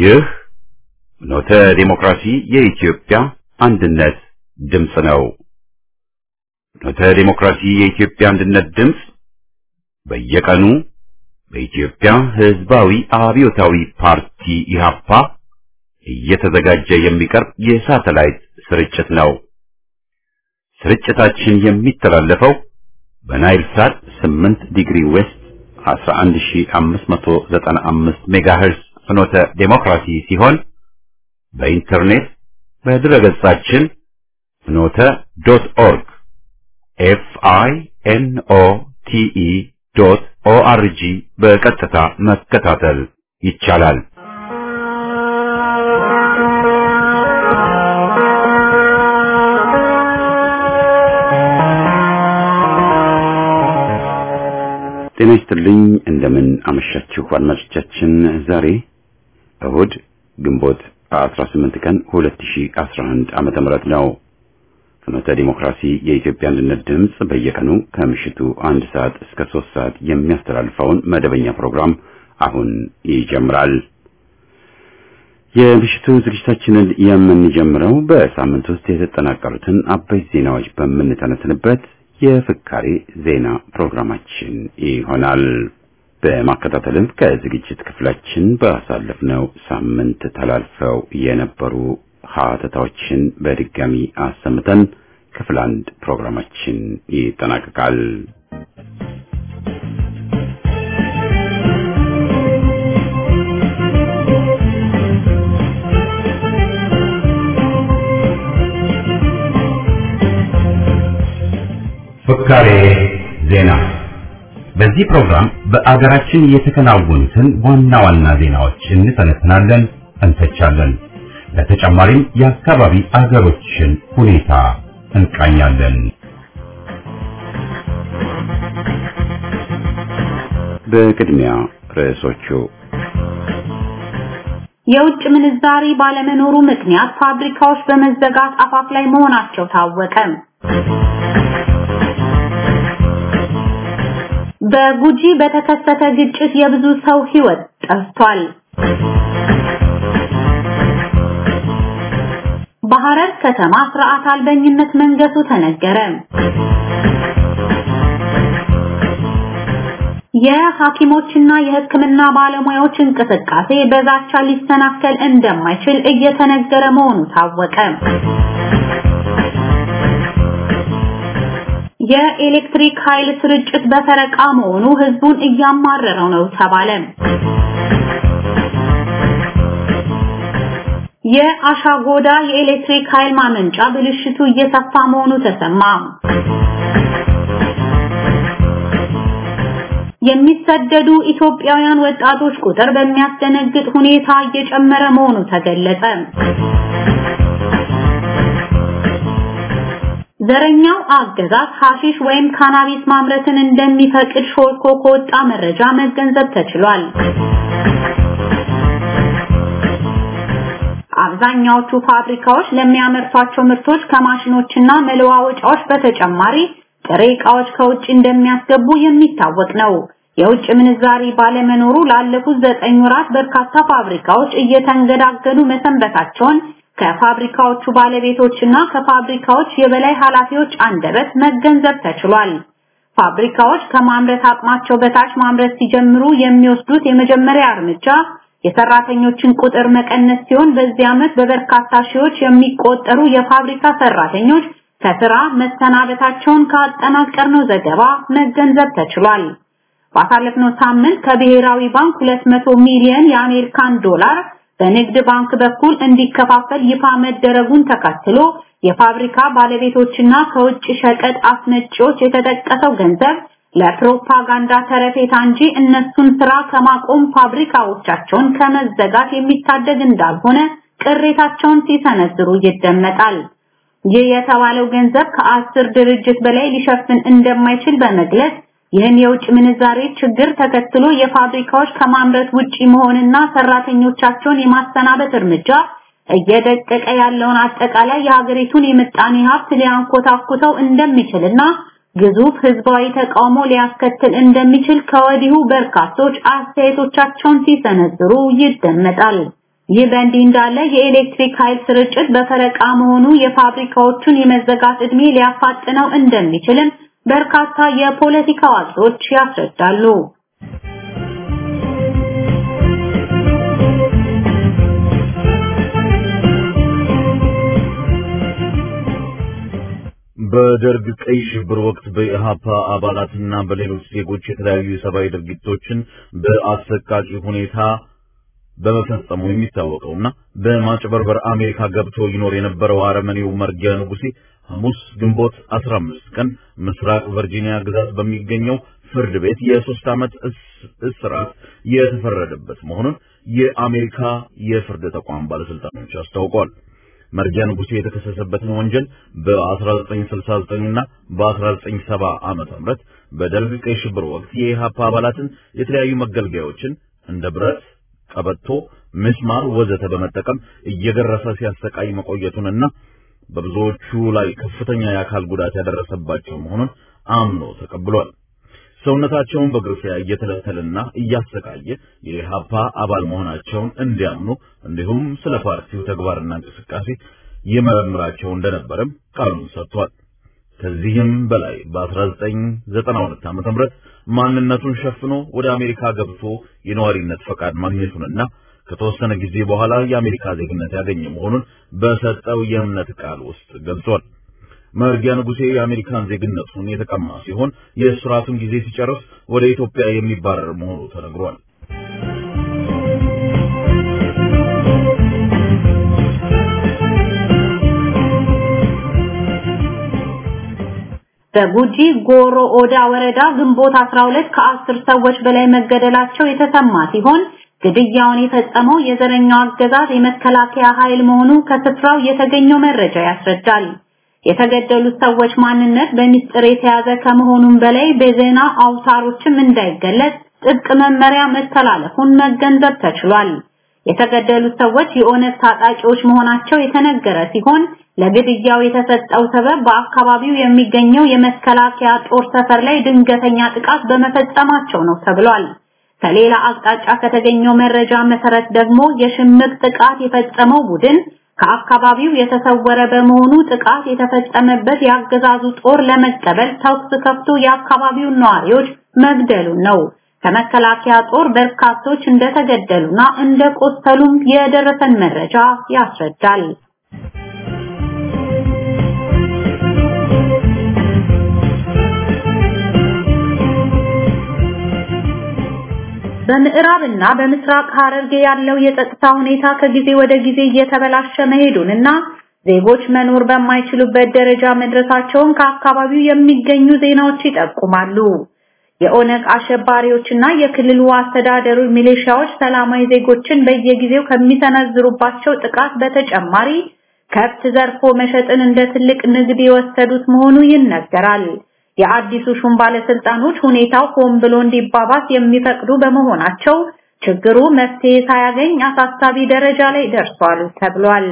ይህ ኖተ ዴሞክራሲ የኢትዮጵያ አንድነት ድምፅ ነው። ኖተ ዴሞክራሲ የኢትዮጵያ አንድነት ድምፅ በየቀኑ በኢትዮጵያ ሕዝባዊ አብዮታዊ ፓርቲ ኢህአፓ እየተዘጋጀ የሚቀርብ የሳተላይት ስርጭት ነው። ስርጭታችን የሚተላለፈው በናይል ሳት 8 ዲግሪ ዌስት 11595 ሜጋሄርዝ ፍኖተ ዴሞክራሲ ሲሆን በኢንተርኔት በድረገጻችን ፍኖተ ዶት ኦርግ ኤፍ አይ ኤን ኦ ቲ ኢ ዶት ኦ አር ጂ በቀጥታ መከታተል ይቻላል። ጤና ይስጥልኝ። እንደምን አመሻችሁ አድማጮቻችን። ዛሬ እሁድ ግንቦት 18 ቀን 2011 ዓመተ ምህረት ነው። ፍኖተ ዲሞክራሲ የኢትዮጵያ አንድነት ድምፅ በየቀኑ ከምሽቱ አንድ ሰዓት እስከ ሶስት ሰዓት የሚያስተላልፈውን መደበኛ ፕሮግራም አሁን ይጀምራል። የምሽቱ ዝግጅታችንን የምንጀምረው በሳምንት ውስጥ የተጠናቀሩትን አበይት ዜናዎች በምንተነትንበት የፍካሬ ዜና ፕሮግራማችን ይሆናል። በማከታተልም ከዝግጅት ክፍላችን ባሳለፍነው ሳምንት ተላልፈው የነበሩ ሀተታዎችን በድጋሚ አሰምተን ክፍል አንድ ፕሮግራማችን ይጠናቀቃል። ፍካሬ ዜና። በዚህ ፕሮግራም በአገራችን የተከናወኑትን ዋና ዋና ዜናዎች እንተነትናለን፣ እንተቻለን። በተጨማሪም የአካባቢ አገሮችን ሁኔታ እንቃኛለን። በቅድሚያ ርዕሶቹ የውጭ ምንዛሪ ባለመኖሩ ምክንያት ፋብሪካዎች በመዘጋት አፋፍ ላይ መሆናቸው ታወቀ። በጉጂ በተከሰተ ግጭት የብዙ ሰው ሕይወት ጠፍቷል። በሐረር ከተማ ስርዓት አልበኝነት መንገሱ ተነገረ። የሐኪሞችና የሕክምና ባለሙያዎች እንቅስቃሴ በዛቻ ሊሰናከል እንደማይችል እየተነገረ መሆኑ ታወቀ። የኤሌክትሪክ ኃይል ስርጭት በፈረቃ መሆኑ ህዝቡን እያማረረው ነው ተባለ። የአሻጎዳ የኤሌክትሪክ ኃይል ማመንጫ ብልሽቱ እየሰፋ መሆኑ ተሰማ። የሚሰደዱ ኢትዮጵያውያን ወጣቶች ቁጥር በሚያስደነግጥ ሁኔታ እየጨመረ መሆኑ ተገለጸ። ዘረኛው አገዛዝ ሐሺሽ ወይም ካናቢስ ማምረትን እንደሚፈቅድ ሾልኮ ከወጣ መረጃ መገንዘብ ተችሏል። አብዛኛዎቹ ፋብሪካዎች ለሚያመርቷቸው ምርቶች ከማሽኖችና መለዋወጫዎች በተጨማሪ ጥሬ ዕቃዎች ከውጭ እንደሚያስገቡ የሚታወቅ ነው። የውጭ ምንዛሪ ባለመኖሩ ላለፉት ዘጠኝ ወራት በርካታ ፋብሪካዎች እየተንገዳገዱ መሰንበታቸውን ከፋብሪካዎቹ ባለቤቶችና ከፋብሪካዎች የበላይ ኃላፊዎች አንደበት መገንዘብ ተችሏል። ፋብሪካዎች ከማምረት አቅማቸው በታች ማምረት ሲጀምሩ የሚወስዱት የመጀመሪያ እርምጃ የሰራተኞችን ቁጥር መቀነስ ሲሆን በዚህ ዓመት በበርካታ ሺዎች የሚቆጠሩ የፋብሪካ ሰራተኞች ከስራ መሰናበታቸውን ካጠናቀርነው ዘገባ መገንዘብ ተችሏል። ባሳለፍነው ሳምንት ከብሔራዊ ባንክ 200 ሚሊዮን የአሜሪካን ዶላር በንግድ ባንክ በኩል እንዲከፋፈል ይፋ መደረጉን ተከትሎ የፋብሪካ ባለቤቶችና ከውጭ ሸቀጥ አስመጪዎች የተጠቀሰው ገንዘብ ለፕሮፓጋንዳ ተረፌታ እንጂ እነሱን ስራ ከማቆም ፋብሪካዎቻቸውን ከመዘጋት የሚታደግ እንዳልሆነ ቅሬታቸውን ሲሰነዝሩ ይደመጣል። ይህ የተባለው ገንዘብ ከአስር ድርጅት በላይ ሊሸፍን እንደማይችል በመግለጽ ይህን የውጭ ምንዛሬ ችግር ተከትሎ የፋብሪካዎች ከማምረት ውጪ መሆንና ሰራተኞቻቸውን የማሰናበት እርምጃ እየደቀቀ ያለውን አጠቃላይ የሀገሪቱን የምጣኔ ሀብት ሊያንኮታኩተው እንደሚችልና ግዙፍ ህዝባዊ ተቃውሞ ሊያስከትል እንደሚችል ከወዲሁ በርካቶች አስተያየቶቻቸውን ሲሰነዝሩ ይደመጣል። ይህ በእንዲህ እንዳለ የኤሌክትሪክ ኃይል ስርጭት በፈረቃ መሆኑ የፋብሪካዎቹን የመዘጋት ዕድሜ ሊያፋጥነው እንደሚችልም በርካታ የፖለቲካ አዋቂዎች ያስረዳሉ። በደርግ ቀይ ሽብር ወቅት በኢሃፓ አባላትና በሌሎች ዜጎች የተለያዩ የሰብአዊ ድርጊቶችን በአሰቃቂ ሁኔታ በመፈጸሙ የሚታወቀውና በማጭበርበር አሜሪካ ገብቶ ይኖር የነበረው አረመኔው መርጊያ ንጉሴ ሐሙስ ግንቦት 15 ቀን ምስራቅ ቨርጂኒያ ግዛት በሚገኘው ፍርድ ቤት የሶስት ዓመት እስራት የተፈረደበት መሆኑን የአሜሪካ የፍርድ ተቋም ባለስልጣኖች አስታውቀዋል። መርጊያ ንጉሴ የተከሰሰበትን ወንጀል በ1969 እና በ1970 ዓመተ ምህረት በደርግ ቀይ ሽብር ወቅት የኢሃፓ አባላትን የተለያዩ መገልገያዎችን እንደ ብረት፣ ቀበቶ፣ ምስማር ወዘተ በመጠቀም እየገረፈ ሲያሰቃይ መቆየቱንና በብዙዎቹ ላይ ከፍተኛ የአካል ጉዳት ያደረሰባቸው መሆኑን አምኖ ተቀብሏል። ሰውነታቸውን በግርፊያ እየተለተለና እያሰቃየ የኢሃፓ አባል መሆናቸውን እንዲያምኑ እንዲሁም ስለ ፓርቲው ተግባርና እንቅስቃሴ ይመረምራቸው እንደነበረም ቃሉን ሰጥቷል። ከዚህም በላይ በ1992 ዓመተ ምህረት ማንነቱን ሸፍኖ ወደ አሜሪካ ገብቶ የነዋሪነት ፈቃድ ማግኘቱንና ከተወሰነ ጊዜ በኋላ የአሜሪካ ዜግነት ያገኘ መሆኑን በሰጠው የእምነት ቃል ውስጥ ገልጿል። መርጊያ ንጉሴ የአሜሪካን ዜግነቱን የተቀማ ሲሆን የእስራቱን ጊዜ ሲጨርስ ወደ ኢትዮጵያ የሚባረር መሆኑ ተነግሯል። በጉጂ ጎሮ ኦዳ ወረዳ ግንቦት 12 ከአስር ሰዎች በላይ መገደላቸው የተሰማ ሲሆን ግድያውን የፈጸመው የዘረኛው አገዛዝ የመከላከያ ኃይል መሆኑ ከስፍራው የተገኘው መረጃ ያስረዳል። የተገደሉት ሰዎች ማንነት በሚስጥር የተያዘ ከመሆኑም በላይ በዜና አውታሮችም እንዳይገለጽ ጥብቅ መመሪያ መተላለፉን መገንዘብ ተችሏል። የተገደሉት ሰዎች የኦነግ ታጣቂዎች መሆናቸው የተነገረ ሲሆን ለግድያው የተሰጠው ሰበብ በአካባቢው የሚገኘው የመከላከያ ጦር ሰፈር ላይ ድንገተኛ ጥቃት በመፈጸማቸው ነው ተብሏል። ከሌላ አቅጣጫ ከተገኘው መረጃ መሰረት ደግሞ የሽምቅ ጥቃት የፈጸመው ቡድን ከአካባቢው የተሰወረ በመሆኑ ጥቃት የተፈጸመበት የአገዛዙ ጦር ለመቀበል ተኩስ ከፍቶ የአካባቢውን ነዋሪዎች መግደሉን ነው። ከመከላከያ ጦር በርካቶች እንደተገደሉና እንደቆሰሉም የደረሰን መረጃ ያስረዳል። በምዕራብና በምስራቅ ሐረርጌ ያለው የጸጥታ ሁኔታ ከጊዜ ወደ ጊዜ እየተበላሸ መሄዱንና ዜጎች መኖር በማይችሉበት ደረጃ መድረሳቸውን ከአካባቢው የሚገኙ ዜናዎች ይጠቁማሉ። የኦነግ አሸባሪዎችና የክልሉ አስተዳደሩ ሚሊሻዎች ሰላማዊ ዜጎችን በየጊዜው ከሚሰነዝሩባቸው ጥቃት በተጨማሪ ከብት ዘርፎ መሸጥን እንደ ትልቅ ንግድ የወሰዱት መሆኑ ይነገራል። የአዲሱ ሹም ባለስልጣኖች ሁኔታው ሆን ብሎ እንዲባባስ የሚፈቅዱ በመሆናቸው ችግሩ መፍትሄ ሳያገኝ አሳሳቢ ደረጃ ላይ ደርሷል ተብሏል።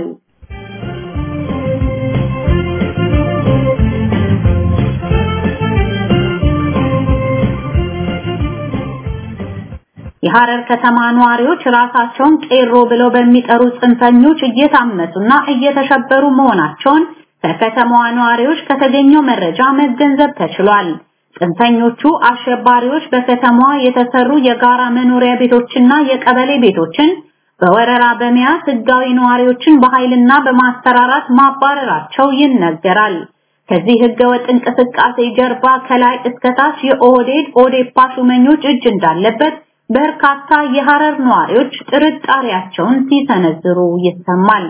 የሐረር ከተማ ነዋሪዎች ራሳቸውን ቄሮ ብለው በሚጠሩ ጽንፈኞች እየታመሱና እየተሸበሩ መሆናቸውን ከከተማዋ ነዋሪዎች ከተገኘው መረጃ መገንዘብ ተችሏል። ጽንፈኞቹ አሸባሪዎች በከተማዋ የተሰሩ የጋራ መኖሪያ ቤቶችና የቀበሌ ቤቶችን በወረራ በመያዝ ህጋዊ ነዋሪዎችን በኃይልና በማስፈራራት ማባረራቸው ይነገራል። ከዚህ ህገወጥ እንቅስቃሴ ጀርባ ከላይ እስከታች የኦህዴድ ኦዴፓ ሹመኞች እጅ እንዳለበት በርካታ የሐረር ነዋሪዎች ጥርጣሬያቸውን ሲሰነዝሩ ይሰማል።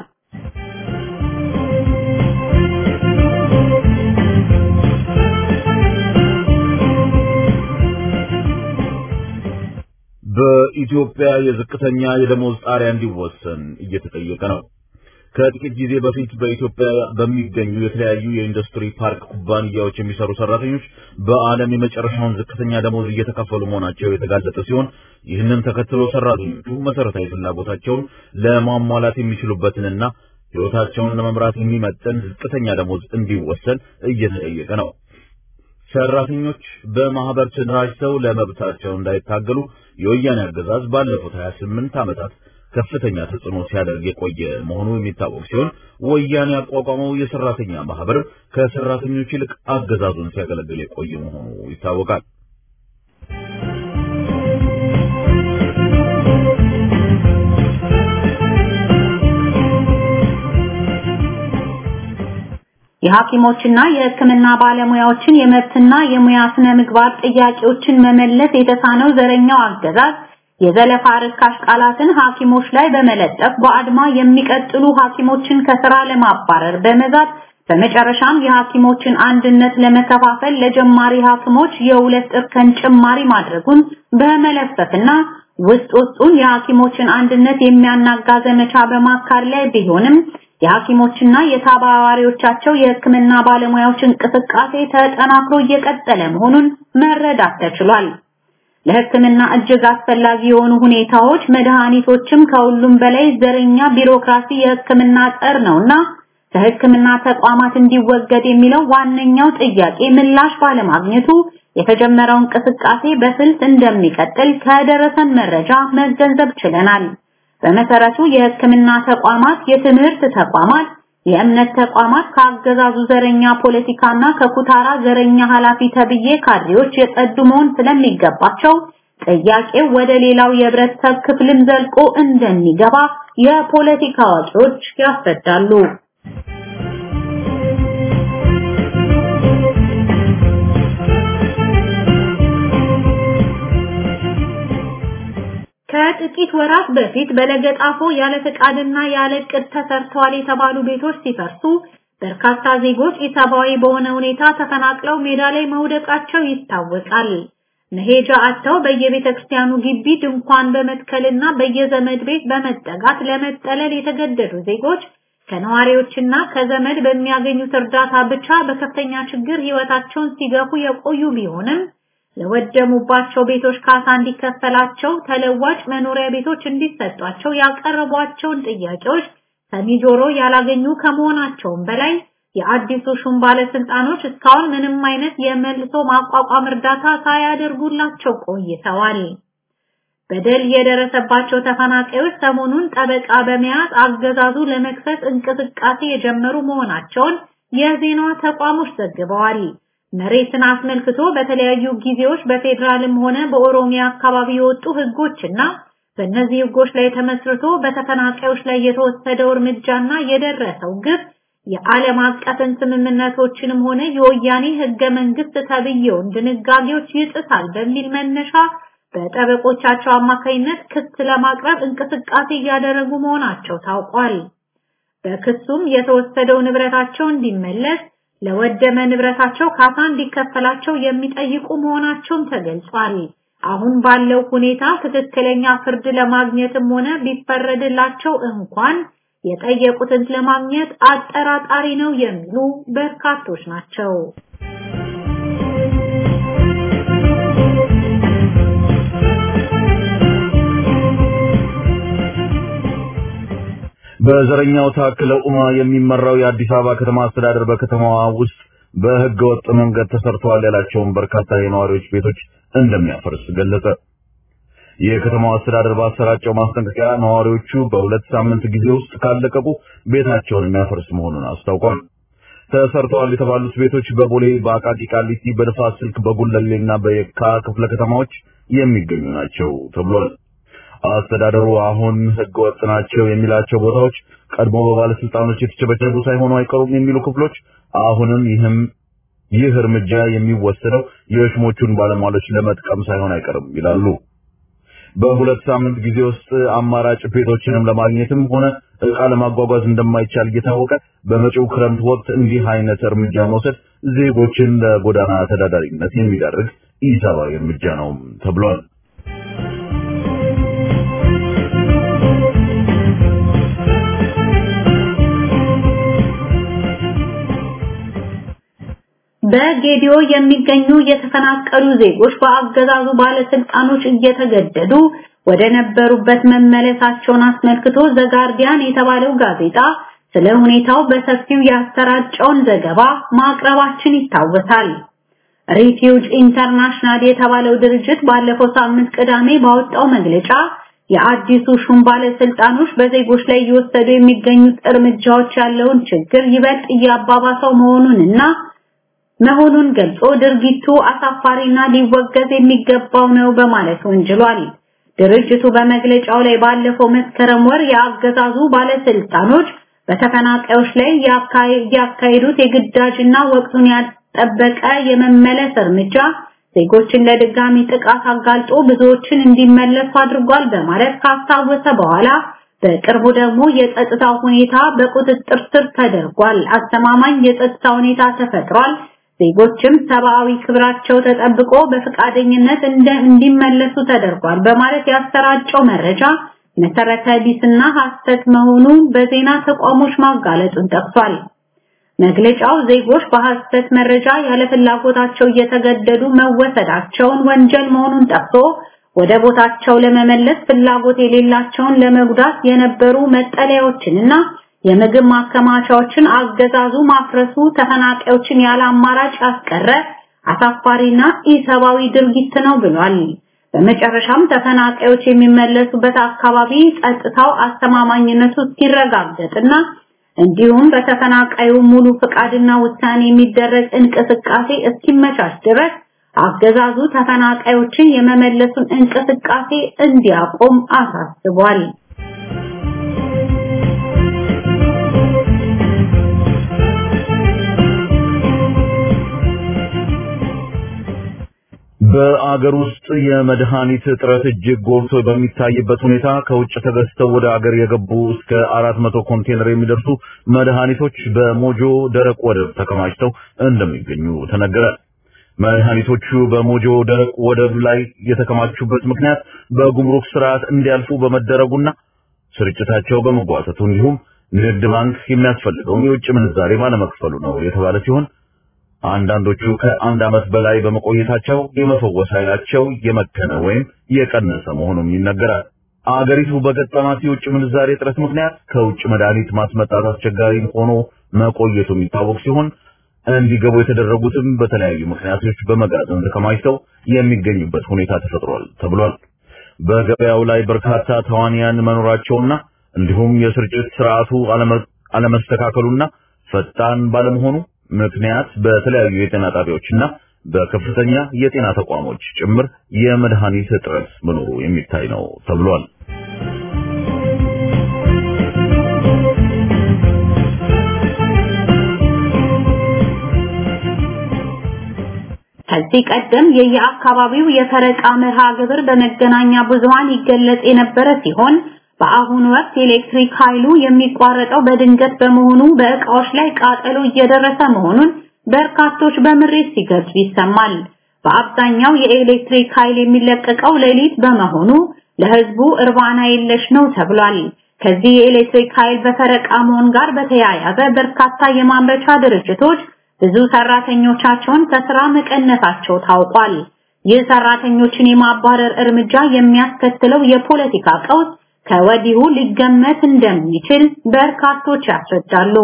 በኢትዮጵያ የዝቅተኛ የደሞዝ ጣሪያ እንዲወሰን እየተጠየቀ ነው። ከጥቂት ጊዜ በፊት በኢትዮጵያ በሚገኙ የተለያዩ የኢንዱስትሪ ፓርክ ኩባንያዎች የሚሰሩ ሰራተኞች በዓለም የመጨረሻውን ዝቅተኛ ደሞዝ እየተከፈሉ መሆናቸው የተጋለጠ ሲሆን ይህንን ተከትሎ ሰራተኞቹ መሰረታዊ ፍላጎታቸውን ለማሟላት የሚችሉበትንና ሕይወታቸውን ለመምራት የሚመጥን ዝቅተኛ ደሞዝ እንዲወሰን እየተጠየቀ ነው። ሰራተኞች በማህበር ተደራጅተው ለመብታቸው እንዳይታገሉ የወያኔ አገዛዝ ባለፉት 28 ዓመታት ከፍተኛ ተጽዕኖ ሲያደርግ የቆየ መሆኑ የሚታወቅ ሲሆን ወያኔ ያቋቋመው የሰራተኛ ማህበር ከሰራተኞች ይልቅ አገዛዙን ሲያገለግል የቆየ መሆኑ ይታወቃል። የሐኪሞችና የሕክምና ባለሙያዎችን የመብትና የሙያ ስነ ምግባር ጥያቄዎችን መመለስ የተሳነው ዘረኛው አገዛዝ የዘለፋ ርካሽ ቃላትን ሐኪሞች ላይ በመለጠፍ በአድማ የሚቀጥሉ ሐኪሞችን ከስራ ለማባረር በመዛት በመጨረሻም የሐኪሞችን አንድነት ለመከፋፈል ለጀማሪ ሐኪሞች የሁለት እርከን ጭማሪ ማድረጉን በመለፈፍና ውስጥ ውስጡን የሐኪሞችን አንድነት የሚያናጋ ዘመቻ በማካር ላይ ቢሆንም የሐኪሞችና የተባባሪዎቻቸው የሕክምና ባለሙያዎች እንቅስቃሴ ተጠናክሮ እየቀጠለ መሆኑን መረዳት ተችሏል። ለሕክምና እጅግ አስፈላጊ የሆኑ ሁኔታዎች መድኃኒቶችም ከሁሉም በላይ ዘረኛ ቢሮክራሲ የሕክምና ጠር ነውና ከሕክምና ተቋማት እንዲወገድ የሚለው ዋነኛው ጥያቄ ምላሽ ባለማግኘቱ የተጀመረው እንቅስቃሴ በስልት እንደሚቀጥል ከደረሰን መረጃ መገንዘብ ችለናል። በመሰረቱ የሕክምና ተቋማት፣ የትምህርት ተቋማት፣ የእምነት ተቋማት ከአገዛዙ ዘረኛ ፖለቲካና ከኩታራ ዘረኛ ኃላፊ ተብዬ ካድሬዎች የጸዱ መሆን ስለሚገባቸው ጥያቄው ወደ ሌላው የህብረተሰብ ክፍልም ዘልቆ እንደሚገባ የፖለቲካ አዋቂዎች ያስረዳሉ። ከጥቂት ወራት በፊት በለገጣፎ ያለ ፈቃድና ያለ ዕቅድ ተሰርተዋል የተባሉ ቤቶች ሲፈርሱ በርካታ ዜጎች ኢሰብአዊ በሆነ ሁኔታ ተፈናቅለው ሜዳ ላይ መውደቃቸው ይታወቃል። መሄጃ አጥተው በየቤተ ክርስቲያኑ ግቢ ድንኳን በመትከልና በየዘመድ ቤት በመጠጋት ለመጠለል የተገደዱ ዜጎች ከነዋሪዎችና ከዘመድ በሚያገኙት እርዳታ ብቻ በከፍተኛ ችግር ህይወታቸውን ሲገፉ የቆዩ ቢሆንም ለወደሙባቸው ቤቶች ካሳ እንዲከፈላቸው ተለዋጭ መኖሪያ ቤቶች እንዲሰጧቸው ያቀረቧቸውን ጥያቄዎች ሰሚ ጆሮ ያላገኙ ከመሆናቸውም በላይ የአዲሱ ሹም ባለስልጣኖች እስካሁን ምንም አይነት የመልሶ ማቋቋም እርዳታ ሳያደርጉላቸው ቆይተዋል። በደል የደረሰባቸው ተፈናቃዮች ሰሞኑን ጠበቃ በመያዝ አገዛዙ ለመክሰስ እንቅስቃሴ የጀመሩ መሆናቸውን የዜና ተቋሞች ዘግበዋል። መሬትን አስመልክቶ በተለያዩ ጊዜዎች በፌዴራልም ሆነ በኦሮሚያ አካባቢ የወጡ ህጎችና በእነዚህ ህጎች ላይ ተመስርቶ በተፈናቃዮች ላይ የተወሰደው እርምጃና የደረሰው ግብ የዓለም አቀፍን ስምምነቶችንም ሆነ የወያኔ ህገ መንግስት ተብየውን ድንጋጌዎች ይጥሳል በሚል መነሻ በጠበቆቻቸው አማካይነት ክስ ለማቅረብ እንቅስቃሴ እያደረጉ መሆናቸው ታውቋል። በክሱም የተወሰደው ንብረታቸው እንዲመለስ ለወደመ ንብረታቸው ካሳ እንዲከፈላቸው የሚጠይቁ መሆናቸውም ተገልጿል። አሁን ባለው ሁኔታ ትክክለኛ ፍርድ ለማግኘትም ሆነ ቢፈረድላቸው እንኳን የጠየቁትን ለማግኘት አጠራጣሪ ነው የሚሉ በርካቶች ናቸው። በዘረኛው ታክለ ኡማ የሚመራው የአዲስ አበባ ከተማ አስተዳደር በከተማዋ ውስጥ በህገ ወጥ መንገድ ተሰርተዋል ያላቸውን በርካታ የነዋሪዎች ቤቶች እንደሚያፈርስ ገለጸ። የከተማው አስተዳደር ባሰራጨው ማስጠንቀቂያ ነዋሪዎቹ በሁለት ሳምንት ጊዜ ውስጥ ካለቀቁ ቤታቸውን የሚያፈርስ መሆኑን አስታውቋል። ተሰርተዋል የተባሉት ቤቶች በቦሌ፣ በአቃቂ ቃሊቲ፣ በንፋስ ስልክ፣ በጉለሌና በየካ ክፍለ ከተማዎች የሚገኙ ናቸው ተብሏል። አስተዳደሩ አሁን ህገ ወጥ ናቸው የሚላቸው ቦታዎች ቀድሞ በባለስልጣኖች የተቸበቸቡ ሳይሆኑ አይቀሩም የሚሉ ክፍሎች አሁንም ይህም ይህ እርምጃ የሚወሰደው የሽሞቹን ባለሟሎች ለመጥቀም ሳይሆን አይቀርም ይላሉ። በሁለት ሳምንት ጊዜ ውስጥ አማራጭ ቤቶችንም ለማግኘትም ሆነ እቃ ለማጓጓዝ እንደማይቻል እየታወቀ በመጪው ክረምት ወቅት እንዲህ አይነት እርምጃ መውሰድ ዜጎችን ለጎዳና ተዳዳሪነት የሚዳርግ ኢሰብአዊ እርምጃ ነው ተብሏል። በጌዲዮ የሚገኙ የተፈናቀሉ ዜጎች በአገዛዙ ባለስልጣኖች እየተገደዱ ወደ ነበሩበት መመለሳቸውን አስመልክቶ ዘጋርዲያን የተባለው ጋዜጣ ስለ ሁኔታው በሰፊው ያሰራጨውን ዘገባ ማቅረባችን ይታወሳል። ሪፊውጅ ኢንተርናሽናል የተባለው ድርጅት ባለፈው ሳምንት ቅዳሜ ባወጣው መግለጫ የአዲሱ ሹም ባለስልጣኖች በዜጎች ላይ እየወሰዱ የሚገኙት እርምጃዎች ያለውን ችግር ይበልጥ እያባባሰው መሆኑንና መሆኑን ገልጾ ድርጊቱ አሳፋሪና ሊወገዝ የሚገባው ነው በማለት ወንጅሏል። ድርጅቱ በመግለጫው ላይ ባለፈው መስከረም ወር የአገዛዙ ባለስልጣኖች በተፈናቃዮች ላይ ያካሄዱት የግዳጅና ወቅቱን ያጠበቀ የመመለስ እርምጃ ዜጎችን ለድጋሚ ጥቃት አጋልጦ ብዙዎችን እንዲመለሱ አድርጓል በማለት ካስታወሰ በኋላ በቅርቡ ደግሞ የጸጥታ ሁኔታ በቁጥጥር ስር ተደርጓል፣ አስተማማኝ የጸጥታ ሁኔታ ተፈጥሯል፣ ዜጎችም ሰብአዊ ክብራቸው ተጠብቆ በፈቃደኝነት እንዲመለሱ ተደርጓል በማለት ያሰራጨው መረጃ መሰረተ ቢስና ሐሰት መሆኑ በዜና ተቋሞች ማጋለጡን ጠቅሷል። መግለጫው ዜጎች በሐሰት መረጃ ያለ ፍላጎታቸው እየተገደዱ መወሰዳቸውን ወንጀል መሆኑን ጠቅሶ ወደ ቦታቸው ለመመለስ ፍላጎት የሌላቸውን ለመጉዳት የነበሩ መጠለያዎችንና የምግብ ማከማቻዎችን አገዛዙ ማፍረሱ ተፈናቃዮችን ያለ አማራጭ ያስቀረ አሳፋሪና ኢሰብአዊ ድርጊት ነው ብሏል። በመጨረሻም ተፈናቃዮች የሚመለሱበት አካባቢ ጸጥታው አስተማማኝነቱ እስኪረጋገጥና እንዲሁም በተፈናቃዩ ሙሉ ፍቃድና ውሳኔ የሚደረግ እንቅስቃሴ እስኪመቻች ድረስ አገዛዙ ተፈናቃዮችን የመመለሱን እንቅስቃሴ እንዲያቆም አሳስቧል። በአገር ውስጥ የመድኃኒት እጥረት እጅግ ጎልቶ በሚታይበት ሁኔታ ከውጭ ተገዝተው ወደ አገር የገቡ እስከ አራት መቶ ኮንቴነር የሚደርሱ መድኃኒቶች በሞጆ ደረቅ ወደብ ተከማችተው እንደሚገኙ ተነገረ። መድኃኒቶቹ በሞጆ ደረቅ ወደብ ላይ የተከማቹበት ምክንያት በጉምሩክ ስርዓት እንዲያልፉ በመደረጉና ስርጭታቸው በመጓተቱ እንዲሁም ንግድ ባንክ የሚያስፈልገውን የውጭ ምንዛሬ ባለመክፈሉ ነው የተባለ ሲሆን አንዳንዶቹ ከአንድ ዓመት በላይ በመቆየታቸው የመፈወስ ኃይላቸው የመከነ ወይም የቀነሰ መሆኑም ይነገራል። አገሪቱ በገጠማት የውጭ ምንዛሬ እጥረት ምክንያት ከውጭ መድኃኒት ማስመጣት አስቸጋሪ ሆኖ መቆየቱ የሚታወቅ ሲሆን እንዲገቡ የተደረጉትም በተለያዩ ምክንያቶች በመጋዘን ተከማችተው የሚገኙበት ሁኔታ ተፈጥሯል ተብሏል። በገበያው ላይ በርካታ ተዋንያን መኖራቸውና እንዲሁም የስርጭት ስርዓቱ አለመስተካከሉና ፈጣን ባለመሆኑ ምክንያት በተለያዩ የጤና ጣቢያዎችና በከፍተኛ የጤና ተቋሞች ጭምር የመድኃኒት እጥረት መኖሩ የሚታይ ነው ተብሏል። ከዚህ ቀደም የየአካባቢው የፈረቃ መርሃ ግብር በመገናኛ ብዙሃን ይገለጽ የነበረ ሲሆን በአሁኑ ወቅት የኤሌክትሪክ ኃይሉ የሚቋረጠው በድንገት በመሆኑ በእቃዎች ላይ ቃጠሎ እየደረሰ መሆኑን በርካቶች በምሬት ሲገልጹ ይሰማል። በአብዛኛው የኤሌክትሪክ ኃይል የሚለቀቀው ሌሊት በመሆኑ ለህዝቡ እርባና የለሽ ነው ተብሏል። ከዚህ የኤሌክትሪክ ኃይል በፈረቃ መሆን ጋር በተያያዘ በርካታ የማምረቻ ድርጅቶች ብዙ ሰራተኞቻቸውን ከስራ መቀነሳቸው ታውቋል። ይህ ሰራተኞችን የማባረር እርምጃ የሚያስከትለው የፖለቲካ ቀውስ ከወዲሁ ሊገመት እንደሚችል በርካቶች ያስረዳሉ።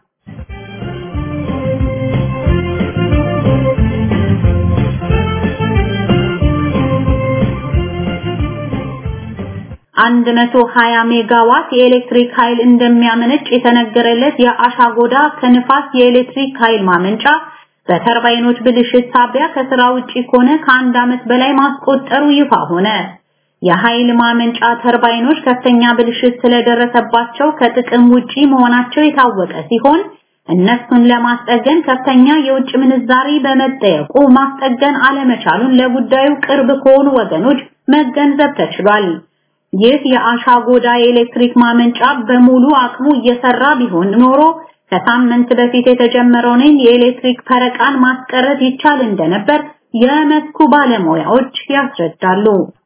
አንድ መቶ ሀያ ሜጋዋት የኤሌክትሪክ ኃይል እንደሚያመነጭ የተነገረለት የአሻጎዳ ከንፋስ የኤሌክትሪክ ኃይል ማመንጫ በተርባይኖች ብልሽት ሳቢያ ከስራ ውጪ ከሆነ ከአንድ ዓመት በላይ ማስቆጠሩ ይፋ ሆነ። የኃይል ማመንጫ ተርባይኖች ከፍተኛ ብልሽት ስለደረሰባቸው ከጥቅም ውጪ መሆናቸው የታወቀ ሲሆን እነሱን ለማስጠገን ከፍተኛ የውጭ ምንዛሪ በመጠየቁ ማስጠገን አለመቻሉን ለጉዳዩ ቅርብ ከሆኑ ወገኖች መገንዘብ ተችሏል። ይህ የአሻጎዳ የኤሌክትሪክ ማመንጫ በሙሉ አቅሙ እየሰራ ቢሆን ኖሮ ከሳምንት በፊት የተጀመረውን የኤሌክትሪክ ፈረቃን ማስቀረት ይቻል እንደነበር የመስኩ ባለሙያዎች ያስረዳሉ።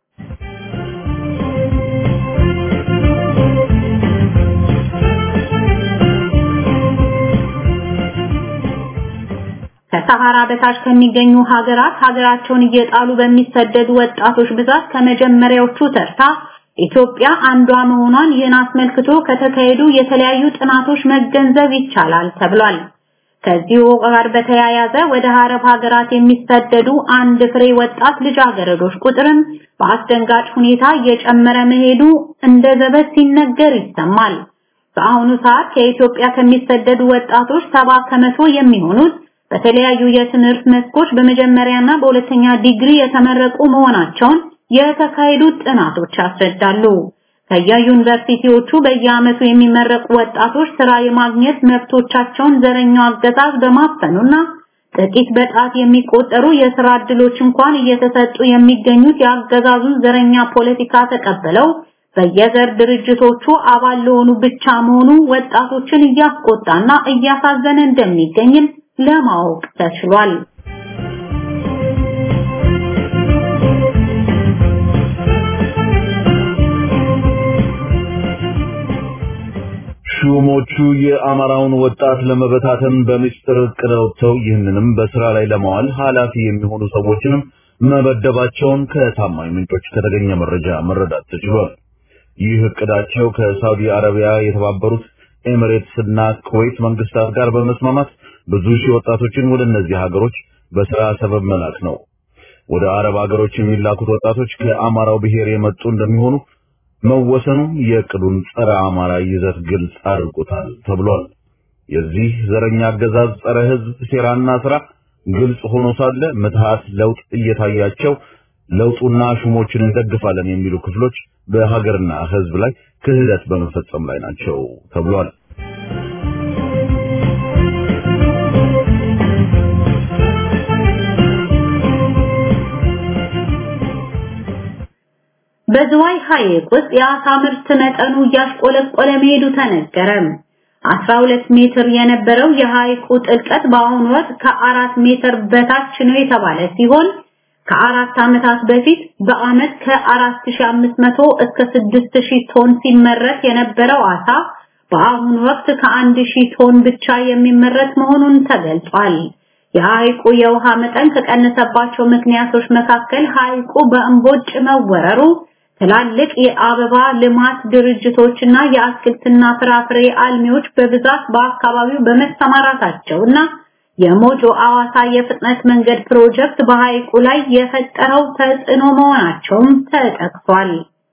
ከሰሃራ በታች ከሚገኙ ሀገራት ሀገራቸውን እየጣሉ በሚሰደዱ ወጣቶች ብዛት ከመጀመሪያዎቹ ተርታ ኢትዮጵያ አንዷ መሆኗን ይህን አስመልክቶ ከተካሄዱ የተለያዩ ጥናቶች መገንዘብ ይቻላል ተብሏል። ከዚሁ ጋር በተያያዘ ወደ አረብ ሀገራት የሚሰደዱ አንድ ፍሬ ወጣት ልጃገረዶች ቁጥርም በአስደንጋጭ ሁኔታ እየጨመረ መሄዱ እንደ ዘበት ሲነገር ይሰማል። በአሁኑ ሰዓት ከኢትዮጵያ ከሚሰደዱ ወጣቶች ሰባ ከመቶ የሚሆኑት በተለያዩ የትምህርት መስኮች በመጀመሪያና በሁለተኛ ዲግሪ የተመረቁ መሆናቸውን የተካሄዱት ጥናቶች ያስረዳሉ። ከየዩኒቨርሲቲዎቹ በየዓመቱ የሚመረቁ ወጣቶች ስራ የማግኘት መብቶቻቸውን ዘረኛው አገዛዝ በማፈኑና ጥቂት በጣት የሚቆጠሩ የስራ ዕድሎች እንኳን እየተሰጡ የሚገኙት የአገዛዙን ዘረኛ ፖለቲካ ተቀብለው በየዘር ድርጅቶቹ አባል ለሆኑ ብቻ መሆኑ ወጣቶችን እያስቆጣና እያሳዘነ እንደሚገኝም ለማወቅ ተችሏል። ሹሞቹ የአማራውን ወጣት ለመበታተን በምስጢር እቅድ አውጥተው ይህንንም በስራ ላይ ለማዋል ኃላፊ የሚሆኑ ሰዎችንም መበደባቸውን ከታማኝ ምንጮች ከተገኘ መረጃ መረዳት ተችሏል። ይህ እቅዳቸው ከሳውዲ አረቢያ፣ የተባበሩት ኤሚሬትስ እና ኩዌት መንግስታት ጋር በመስማማት ብዙ ሺህ ወጣቶችን ወደ እነዚህ ሀገሮች በስራ ሰበብ መላክ ነው። ወደ አረብ ሀገሮች የሚላኩት ወጣቶች ከአማራው ብሔር የመጡ እንደሚሆኑ መወሰኑ የእቅዱን ጸረ አማራ ይዘት ግልጽ አድርጎታል ተብሏል። የዚህ ዘረኛ አገዛዝ ጸረ ህዝብ ሴራና ስራ ግልጽ ሆኖ ሳለ ምትሃት ለውጥ እየታያቸው ለውጡና ሹሞችን እንደግፋለን የሚሉ ክፍሎች በሀገርና ህዝብ ላይ ክህደት በመፈጸም ላይ ናቸው ተብሏል። በዝዋይ ሐይቅ ውስጥ የአሳ ምርት መጠኑ እያሽቆለቆለ መሄዱ ተነገረ። 12 ሜትር የነበረው የሐይቁ ጥልቀት በአሁኑ ወቅት ከአራት ሜትር በታች ነው የተባለ ሲሆን ከአራት ዓመታት በፊት በአመት ከ4500 እስከ 6000 ቶን ሲመረት የነበረው አሳ በአሁኑ ወቅት ከ1000 ቶን ብቻ የሚመረት መሆኑን ተገልጿል። የሐይቁ የውሃ መጠን ከቀነሰባቸው ምክንያቶች መካከል ሐይቁ በእምቦጭ መወረሩ ትላልቅ የአበባ ልማት ድርጅቶችና የአትክልትና ፍራፍሬ አልሚዎች በብዛት በአካባቢው በመሰማራታቸውና የሞጆ አዋሳ የፍጥነት መንገድ ፕሮጀክት በሐይቁ ላይ የፈጠረው ተጽዕኖ መሆናቸውም ተጠቅሷል።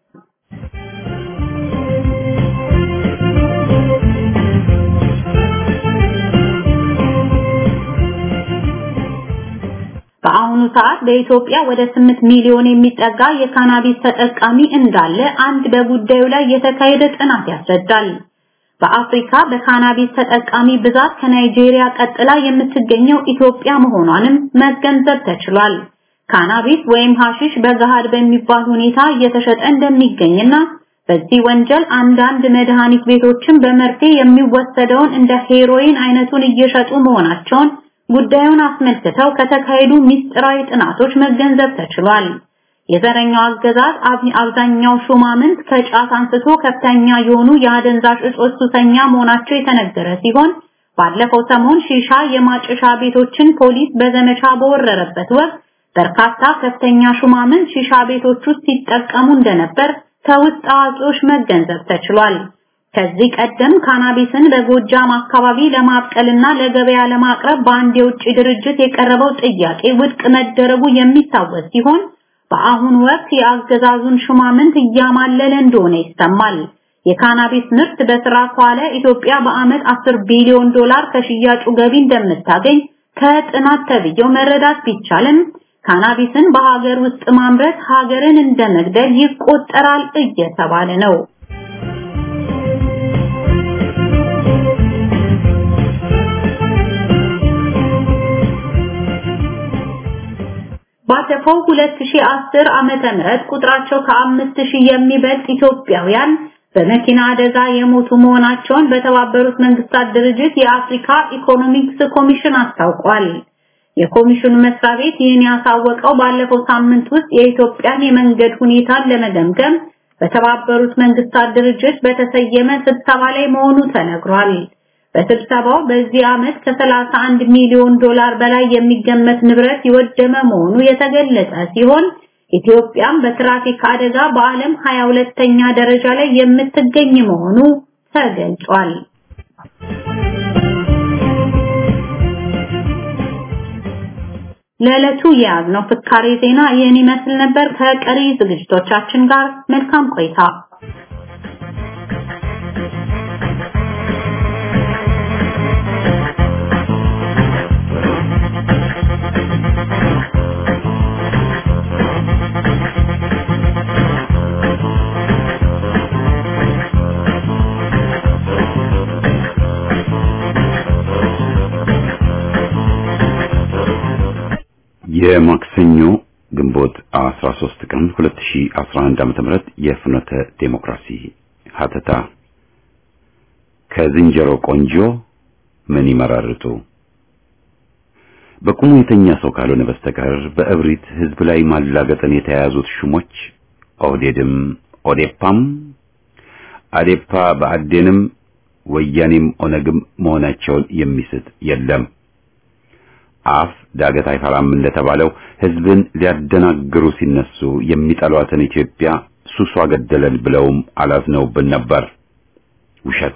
በአሁኑ ሰዓት በኢትዮጵያ ወደ 8 ሚሊዮን የሚጠጋ የካናቢስ ተጠቃሚ እንዳለ አንድ በጉዳዩ ላይ የተካሄደ ጥናት ያስረዳል። በአፍሪካ በካናቢስ ተጠቃሚ ብዛት ከናይጄሪያ ቀጥላ የምትገኘው ኢትዮጵያ መሆኗንም መገንዘብ ተችሏል። ካናቢስ ወይም ሐሺሽ በገሃድ በሚባል ሁኔታ እየተሸጠ እንደሚገኝና በዚህ ወንጀል አንዳንድ መድኃኒት ቤቶችን በመርፌ የሚወሰደውን እንደ ሄሮይን አይነቱን እየሸጡ መሆናቸውን ጉዳዩን አስመልክተው ከተካሄዱ ሚስጥራዊ ጥናቶች መገንዘብ ተችሏል። የዘረኛው አገዛዝ አብዛኛው ሹማምንት ከጫት አንስቶ ከፍተኛ የሆኑ የአደንዛዥ እጾች ሱሰኛ መሆናቸው የተነገረ ሲሆን ባለፈው ሰሞን ሺሻ የማጨሻ ቤቶችን ፖሊስ በዘመቻ በወረረበት ወቅት በርካታ ከፍተኛ ሹማምንት ሺሻ ቤቶች ውስጥ ሲጠቀሙ እንደነበር ከውስጥ አዋቂዎች መገንዘብ ተችሏል። ከዚህ ቀደም ካናቢስን በጎጃም አካባቢ ለማብቀልና ለገበያ ለማቅረብ በአንድ የውጭ ድርጅት የቀረበው ጥያቄ ውድቅ መደረጉ የሚታወስ ሲሆን በአሁኑ ወቅት የአገዛዙን ሹማምንት እያማለለ እንደሆነ ይሰማል። የካናቢስ ምርት በስራ ከዋለ ኢትዮጵያ በአመት 10 ቢሊዮን ዶላር ከሽያጩ ገቢ እንደምታገኝ ከጥናት ተብየው መረዳት ቢቻልም ካናቢስን በሀገር ውስጥ ማምረት ሀገርን እንደመግደል ይቆጠራል እየተባለ ነው። ባለፈው 2010 ዓመተ ምህረት ቁጥራቸው ከ5000 የሚበልጥ ኢትዮጵያውያን በመኪና አደጋ የሞቱ መሆናቸውን በተባበሩት መንግስታት ድርጅት የአፍሪካ ኢኮኖሚክስ ኮሚሽን አስታውቋል። የኮሚሽኑ መስሪያ ቤት ይህን ያሳወቀው ባለፈው ሳምንት ውስጥ የኢትዮጵያን የመንገድ ሁኔታን ለመገምገም በተባበሩት መንግስታት ድርጅት በተሰየመ ስብሰባ ላይ መሆኑ ተነግሯል። በስብሰባው በዚህ ዓመት ከ31 ሚሊዮን ዶላር በላይ የሚገመት ንብረት የወደመ መሆኑ የተገለጸ ሲሆን ኢትዮጵያም በትራፊክ አደጋ በዓለም 22ኛ ደረጃ ላይ የምትገኝ መሆኑ ተገልጿል። ለዕለቱ የያዝነው ፍካሬ ዜና ይህን ይመስል ነበር። ከቀሪ ዝግጅቶቻችን ጋር መልካም ቆይታ። የማክሰኞ ግንቦት 13 ቀን 2011 ዓ.ም የፍኖተ ዴሞክራሲ ሀተታ ከዝንጀሮ ቆንጆ ምን ይመራርጡ በቁሙ የተኛ ሰው ካልሆነ በስተቀር በእብሪት ህዝብ ላይ ማላገጥን የተያያዙት ሹሞች ኦህዴድም ኦዴፓም አዴፓ በአዴንም ወያኔም ኦነግም መሆናቸውን የሚስት የለም። አፍ ዳገት አይፈራም እንደተባለው ህዝብን ሊያደናግሩ ሲነሱ የሚጠሏትን ኢትዮጵያ ሱሷ ገደለን ብለውም አላዝነውብን ነበር። ውሸት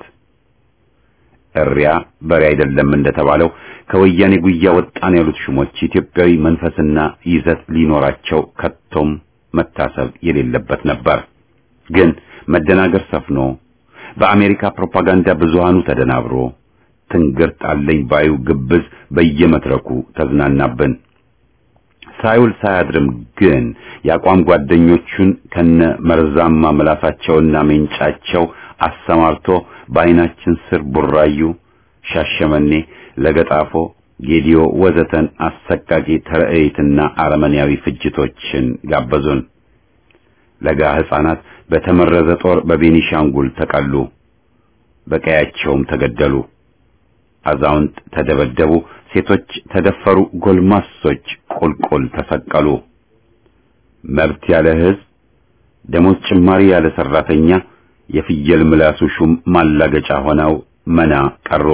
እሪያ በሬ አይደለም እንደተባለው ከወያኔ ጉያ ወጣን ያሉት ሹሞች ኢትዮጵያዊ መንፈስና ይዘት ሊኖራቸው ከቶም መታሰብ የሌለበት ነበር። ግን መደናገር ሰፍኖ በአሜሪካ ፕሮፓጋንዳ ብዙሃኑ ተደናብሮ ትንግርት አለኝ ባዩ ግብዝ በየመድረኩ ተዝናናብን። ሳይውል ሳያድርም ግን የአቋም ጓደኞቹን ከነ መርዛማ ምላሳቸውና ሜንጫቸው አሰማርቶ በአይናችን ስር ቡራዩ፣ ሻሸመኔ፣ ለገጣፎ፣ ጌዲዮ ወዘተን አሰቃቂ ተረእይትና አረመኔያዊ ፍጅቶችን ጋበዙን። ለጋ ሕፃናት በተመረዘ ጦር በቤኒሻንጉል ተቀሉ፣ በቀያቸውም ተገደሉ። አዛውንት ተደበደቡ፣ ሴቶች ተደፈሩ፣ ጎልማሶች ቁልቁል ተሰቀሉ። መብት ያለ ሕዝብ፣ ደሞዝ ጭማሪ ያለ ሰራተኛ፣ የፍየል ምላሱ ሹም ማላገጫ ሆነው መና ቀሩ።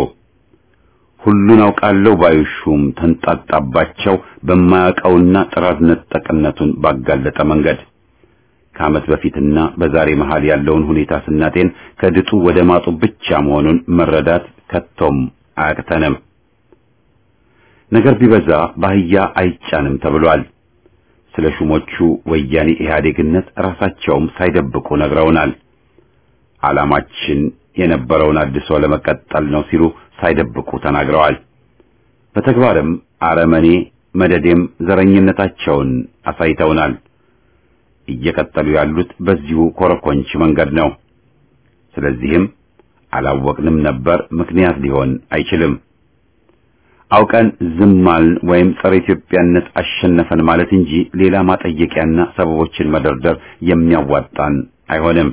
ሁሉን አውቃለሁ ባዩ ሹም ተንጣጣባቸው በማያውቀውና ጥራት ነጠቅነቱን ባጋለጠ መንገድ ከዓመት በፊትና በዛሬ መሃል ያለውን ሁኔታ ስናጤን ከድጡ ወደ ማጡ ብቻ መሆኑን መረዳት ከቶም አያቅተንም። ነገር ቢበዛ ባህያ አይጫንም ተብሏል። ስለ ሹሞቹ ወያኔ ኢህአዴግነት ራሳቸውም ሳይደብቁ ነግረውናል። ዓላማችን የነበረውን አድሶ ለመቀጠል ነው ሲሉ ሳይደብቁ ተናግረዋል። በተግባርም አረመኔ መደዴም ዘረኝነታቸውን አሳይተውናል። እየቀጠሉ ያሉት በዚሁ ኮረኮንች መንገድ ነው። ስለዚህም አላወቅንም ነበር ምክንያት ሊሆን አይችልም። አውቀን ዝማልን ወይም ጸረ ኢትዮጵያነት አሸነፈን ማለት እንጂ ሌላ ማጠየቂያና ሰበቦችን መደርደር የሚያዋጣን አይሆንም።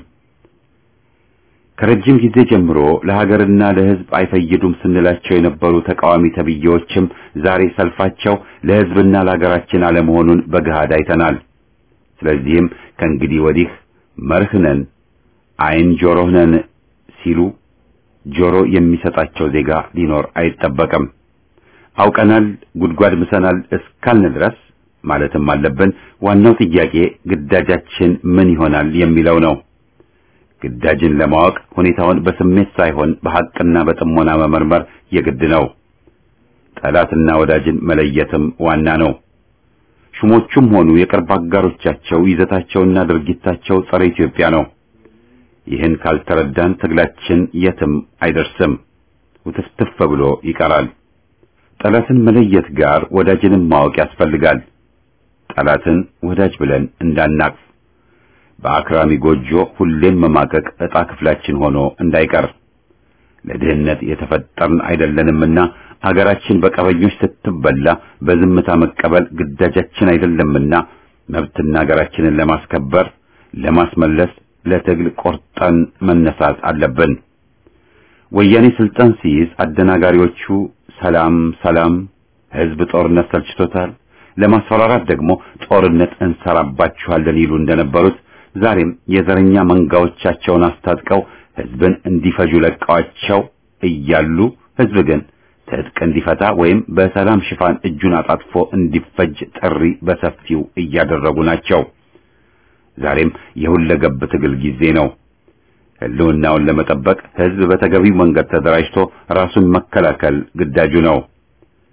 ከረጅም ጊዜ ጀምሮ ለሀገርና ለሕዝብ አይፈይዱም ስንላቸው የነበሩ ተቃዋሚ ተብዬዎችም ዛሬ ሰልፋቸው ለሕዝብና ለሀገራችን አለመሆኑን በገሃድ አይተናል። ስለዚህም ከእንግዲህ ወዲህ መርህ ነን፣ ዓይን ጆሮህ ነን ሲሉ ጆሮ የሚሰጣቸው ዜጋ ሊኖር አይጠበቅም። አውቀናል፣ ጉድጓድ ምሰናል እስካልን ድረስ ማለትም አለብን። ዋናው ጥያቄ ግዳጃችን ምን ይሆናል የሚለው ነው። ግዳጅን ለማወቅ ሁኔታውን በስሜት ሳይሆን በሐቅና በጥሞና መመርመር የግድ ነው። ጠላትና ወዳጅን መለየትም ዋና ነው። ሹሞቹም ሆኑ የቅርብ አጋሮቻቸው ይዘታቸውና ድርጊታቸው ጸረ ኢትዮጵያ ነው። ይህን ካልተረዳን ትግላችን የትም አይደርስም፣ ውትፍትፍ ብሎ ይቀራል። ጠላትን መለየት ጋር ወዳጅንም ማወቅ ያስፈልጋል። ጠላትን ወዳጅ ብለን እንዳናቅፍ፣ በአክራሚ ጎጆ ሁሌም መማቀቅ ዕጣ ክፍላችን ሆኖ እንዳይቀር። ለድህነት የተፈጠርን አይደለንምና አገራችን በቀበኞች ስትበላ በዝምታ መቀበል ግዳጃችን አይደለምና መብትና አገራችንን ለማስከበር ለማስመለስ ለትግል ቆርጠን መነሳት አለብን። ወያኔ ስልጣን ሲይዝ አደናጋሪዎቹ ሰላም ሰላም፣ ህዝብ ጦርነት ሰልችቶታል፣ ለማስፈራራት ደግሞ ጦርነት እንሰራባችኋለን ይሉ እንደነበሩት ዛሬም የዘረኛ መንጋዎቻቸውን አስታጥቀው ህዝብን እንዲፈጁ ለቀዋቸው እያሉ ህዝብ ግን ትጥቅ እንዲፈታ ወይም በሰላም ሽፋን እጁን አጣጥፎ እንዲፈጅ ጥሪ በሰፊው እያደረጉ ናቸው። ዛሬም የሁለገብ ትግል ጊዜ ነው። ህልውናውን ለመጠበቅ ህዝብ በተገቢው መንገድ ተደራጅቶ ራሱን መከላከል ግዳጁ ነው።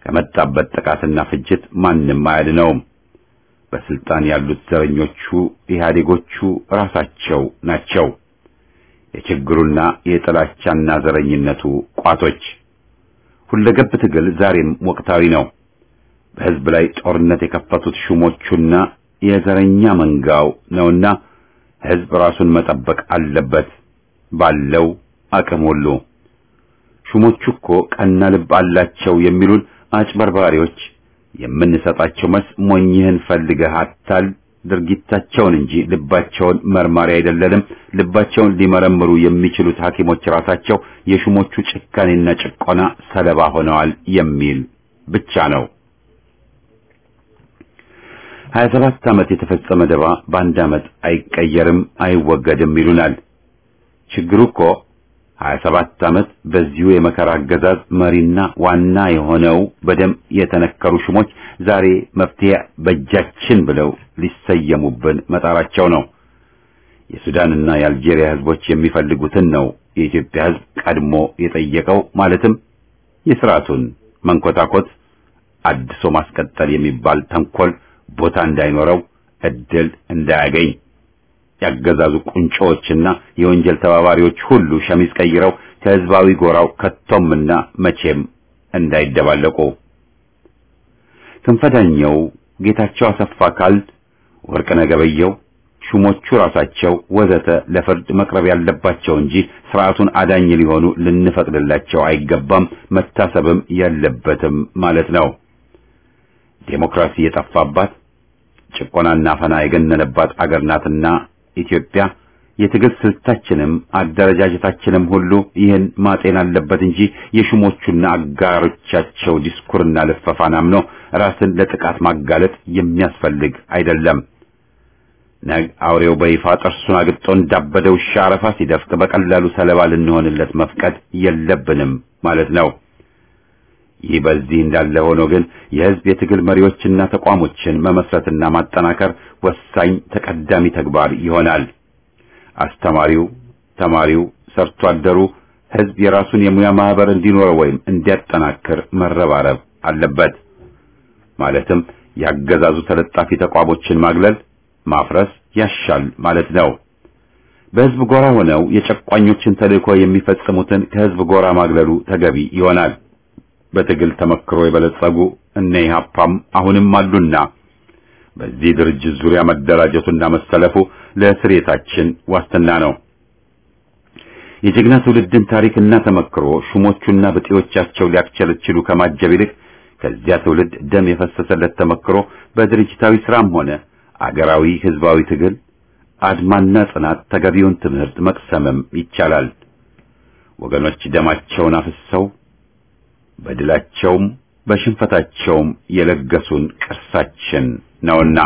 ከመጣበት ጥቃትና ፍጅት ማንም አያድነውም። በስልጣን ያሉት ዘረኞቹ ኢህአዴጎቹ ራሳቸው ናቸው። የችግሩና የጥላቻና ዘረኝነቱ ቋቶች። ሁለገብ ትግል ዛሬም ወቅታዊ ነው። በህዝብ ላይ ጦርነት የከፈቱት ሹሞቹና የዘረኛ መንጋው ነውና ህዝብ ራሱን መጠበቅ አለበት ባለው አቅም ሁሉ። ሹሞቹ እኮ ቀና ልብ አላቸው የሚሉን አጭበርባሪዎች የምንሰጣቸው መልስ ሞኝህን ፈልገህ አታል ድርጊታቸውን እንጂ ልባቸውን መርማሪ አይደለንም። ልባቸውን ሊመረምሩ የሚችሉት ሐኪሞች ራሳቸው የሹሞቹ ጭካኔና ጭቆና ሰለባ ሆነዋል የሚል ብቻ ነው። ሀያ ሰባት ዓመት የተፈጸመ ደባ በአንድ ዓመት አይቀየርም፣ አይወገድም ይሉናል። ችግሩ እኮ ሀያ ሰባት ዓመት በዚሁ የመከራ አገዛዝ መሪና ዋና የሆነው በደም የተነከሩ ሹሞች ዛሬ መፍትሄ በእጃችን ብለው ሊሰየሙብን መጣራቸው ነው። የሱዳንና የአልጄሪያ ህዝቦች የሚፈልጉትን ነው የኢትዮጵያ ህዝብ ቀድሞ የጠየቀው። ማለትም የስርዓቱን መንኮታኮት አድሶ ማስቀጠል የሚባል ተንኮል ቦታ እንዳይኖረው እድል እንዳያገኝ ያገዛዙ ቁንጮዎችና የወንጀል ተባባሪዎች ሁሉ ሸሚዝ ቀይረው ከህዝባዊ ጎራው ከቶምና መቼም እንዳይደባለቁ ክንፈዳኘው፣ ጌታቸው አሰፋ ካልድ፣ ወርቅነህ ገበየሁ፣ ሹሞቹ ራሳቸው ወዘተ ለፍርድ መቅረብ ያለባቸው እንጂ ስርዓቱን አዳኝ ሊሆኑ ልንፈቅድላቸው አይገባም፣ መታሰብም የለበትም ማለት ነው። ዴሞክራሲ የጠፋባት ጭቆናና ፈና የገነነባት አገር ናትና ኢትዮጵያ የትግል ስልታችንም አደረጃጀታችንም ሁሉ ይህን ማጤን አለበት እንጂ የሹሞቹና አጋሮቻቸው ዲስኩርና ልፈፋን አምኖ ራስን ለጥቃት ማጋለጥ የሚያስፈልግ አይደለም። ነግ አውሬው በይፋ ጥርሱን አግጦ እንዳበደ ውሻ አረፋ ሲደፍቅ በቀላሉ ሰለባ ልንሆንለት መፍቀድ የለብንም ማለት ነው። ይህ በዚህ እንዳለ ሆኖ ግን የህዝብ የትግል መሪዎችና ተቋሞችን መመስረትና ማጠናከር ወሳኝ ተቀዳሚ ተግባር ይሆናል። አስተማሪው፣ ተማሪው፣ ሰርቶ አደሩ ህዝብ የራሱን የሙያ ማህበር እንዲኖረው ወይም እንዲያጠናክር መረባረብ አለበት። ማለትም ያገዛዙ ተለጣፊ ተቋሞችን ማግለል፣ ማፍረስ ያሻል ማለት ነው። በህዝብ ጎራ ሆነው የጨቋኞችን ተልእኮ የሚፈጽሙትን ከህዝብ ጎራ ማግለሉ ተገቢ ይሆናል። በትግል ተመክሮ የበለጸጉ እነ ኢህአፓም አሁንም አሉና በዚህ ድርጅት ዙሪያ መደራጀቱና መሰለፉ ለስሬታችን ዋስትና ነው። የጀግና ትውልድን ታሪክና ተመክሮ ሹሞቹና ብጤዎቻቸው ሊያክቸለችሉ ከማጀብ ይልቅ ከዚያ ትውልድ ደም የፈሰሰለት ተመክሮ በድርጅታዊ ስራም ሆነ አገራዊ ህዝባዊ ትግል አድማና ጽናት ተገቢውን ትምህርት መቅሰምም ይቻላል። ወገኖች ደማቸውን አፍሰው በድላቸውም በሽንፈታቸውም የለገሱን ቅርሳችን ነውና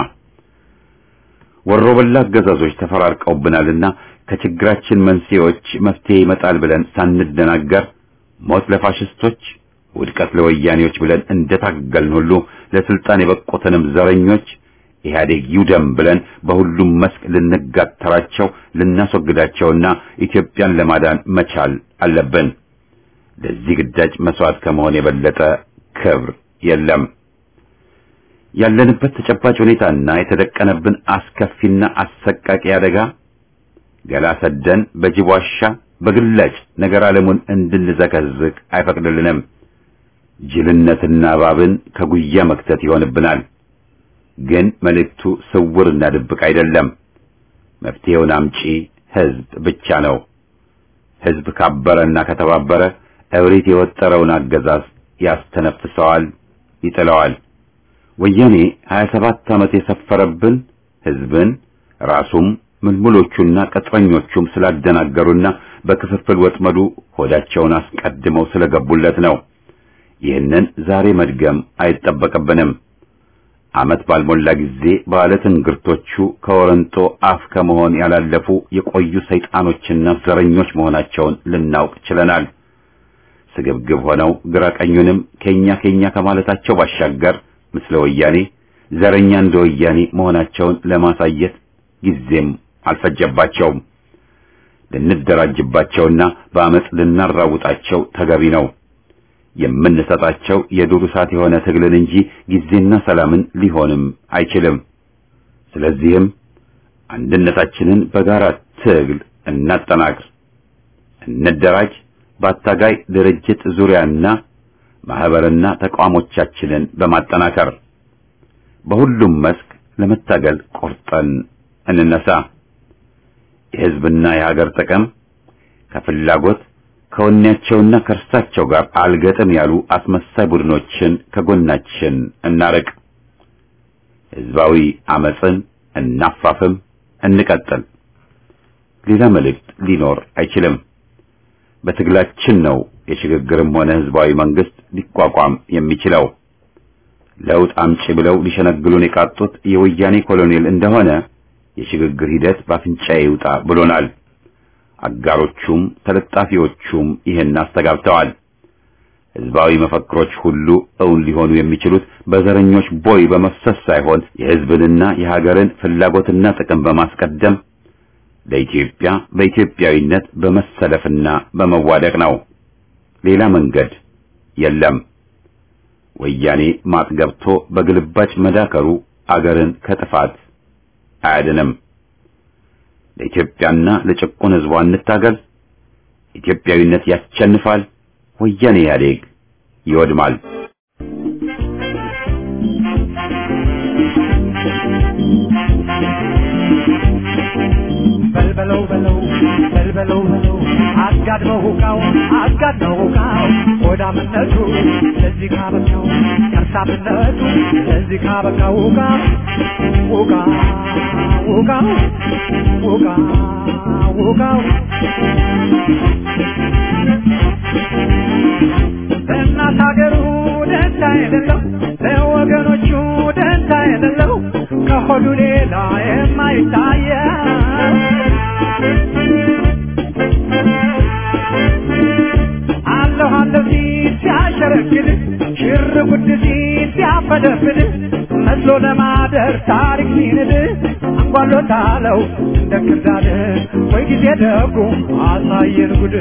ወሮበላ አገዛዞች ተፈራርቀውብናልና ከችግራችን መንስኤዎች መፍትሄ ይመጣል ብለን ሳንደናገር ሞት ለፋሽስቶች ውድቀት ለወያኔዎች ብለን እንደታገልን ሁሉ ለስልጣን የበቁትንም ዘረኞች ኢህአዴግ ይውደም ብለን በሁሉም መስክ ልንጋተራቸው ልናስወግዳቸውና ኢትዮጵያን ለማዳን መቻል አለብን። ለዚህ ግዳጅ መስዋዕት ከመሆን የበለጠ ክብር የለም። ያለንበት ተጨባጭ ሁኔታና የተደቀነብን አስከፊና አሰቃቂ አደጋ ገላ ሰደን በጅብ ዋሻ በግላጭ ነገር ዓለሙን እንድንዘከዝቅ አይፈቅድልንም። ጅልነትና እባብን ከጉያ መክተት ይሆንብናል። ግን መልእክቱ ስውርና ድብቅ አይደለም። መፍትሄውን አምጪ ህዝብ ብቻ ነው። ህዝብ ካበረና ከተባበረ እብሪት የወጠረውን አገዛዝ ያስተነፍሰዋል፣ ይጥለዋል። ወያኔ 27 ዓመት የሰፈረብን ህዝብን ራሱም ምልምሎቹና ቅጥረኞቹም ስላደናገሩና በክፍፍል ወጥመዱ ሆዳቸውን አስቀድመው ስለገቡለት ነው። ይህንን ዛሬ መድገም አይጠበቅብንም። ዓመት ባልሞላ ጊዜ ባለ ትንግርቶቹ ከወረንጦ አፍ ከመሆን ያላለፉ የቆዩ ሰይጣኖችና ዘረኞች መሆናቸውን ልናውቅ ችለናል። ስግብግብ ሆነው ግራ ቀኙንም ከኛ ከኛ ከማለታቸው ባሻገር ምስለ ወያኔ ዘረኛ እንደ ወያኔ መሆናቸውን ለማሳየት ጊዜም አልፈጀባቸውም። ልንደራጅባቸውና በአመፅ ልናራውጣቸው ተገቢ ነው። የምንሰጣቸው የዱር እሳት የሆነ ትግልን እንጂ ጊዜና ሰላምን ሊሆንም አይችልም። ስለዚህም አንድነታችንን በጋራ ትግል እናጠናክር፣ እንደራጅ፣ በአታጋይ ድርጅት ዙሪያና ማህበርና ተቋሞቻችንን በማጠናከር በሁሉም መስክ ለመታገል ቆርጠን እንነሳ። የሕዝብና የሀገር ጥቅም ከፍላጎት ከወኔያቸውና ከእርሳቸው ጋር አልገጥም ያሉ አስመሳይ ቡድኖችን ከጎናችን እናርቅ። ሕዝባዊ አመፅን እናፋፍም፣ እንቀጥል። ሌላ መልእክት ሊኖር አይችልም። በትግላችን ነው የሽግግርም ሆነ ሕዝባዊ መንግስት ሊቋቋም የሚችለው። ለውጥ አምጪ ብለው ሊሸነግሉን የቃጡት የወያኔ ኮሎኔል እንደሆነ የሽግግር ሂደት በአፍንጫዬ ይውጣ ብሎናል። አጋሮቹም ተለጣፊዎቹም ይህን አስተጋብተዋል። ሕዝባዊ መፈክሮች ሁሉ እውን ሊሆኑ የሚችሉት በዘረኞች ቦይ በመፍሰስ ሳይሆን የሕዝብንና የሀገርን ፍላጎትና ጥቅም በማስቀደም ለኢትዮጵያ በኢትዮጵያዊነት በመሰለፍና በመዋደቅ ነው። ሌላ መንገድ የለም። ወያኔ ማጥ ገብቶ በግልባጭ መዳከሩ አገርን ከጥፋት አያድንም። ለኢትዮጵያና ለጭቁን ሕዝቧ እንታገል። ኢትዮጵያዊነት ያሸንፋል። ወያኔ ኢህአዴግ ይወድማል። በልበለው በለው በልበለው በለው አጋድመው ሁቃው አጋድመው ሁቃው ሆዳምነቱ ለዚህ ካበቃው ከርሳምነቱ ለዚህ ካበቃው ሁቃ ሁቃ ሁቃው ሁቃ ሁቃው ለእናት ሀገሩ ደንታ የሌለው ለወገኖቹ ደንታ የሌለው ከሆዱ ሌላ የማይታየው አለሁ አለሁ ሲል ሲያሸረግድ ሽር ጉድ ሲል ሲያፈደፍድ መስሎ ለማደር ታሪክ ሲንድ አንጓሎታለው እንደ ክርዳድ ወይ ጊዜ ደጉ አሳየን ጉድ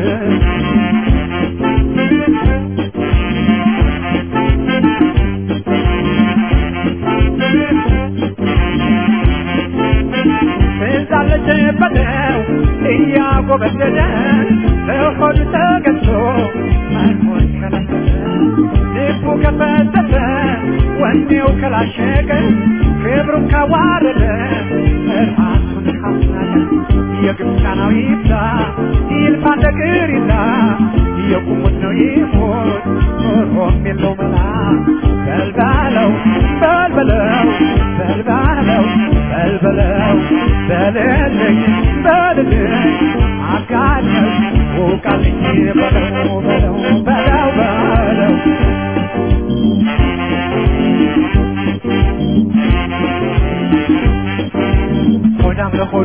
ትዛለች በለው እያጎበደደ በሆዱ ተገዝቶ መኖር ከለከለ ልቡ ከፈተተ ወኔው ከላሸቀ ክብሩን ካዋረደ ራሱን ካስናቀ የግብፃናዊ ይብዛ ይልፋ እንደ ቅሪታ የቁሙት ነው ይሞት ኖሮም የለው መላ በልባለው በልበለው በልባለው በልበለው በልልኝ በልልኝ አጋለኝ ውቃልኝ በለው በለው በለው በለው ሆዳም ለሆዱ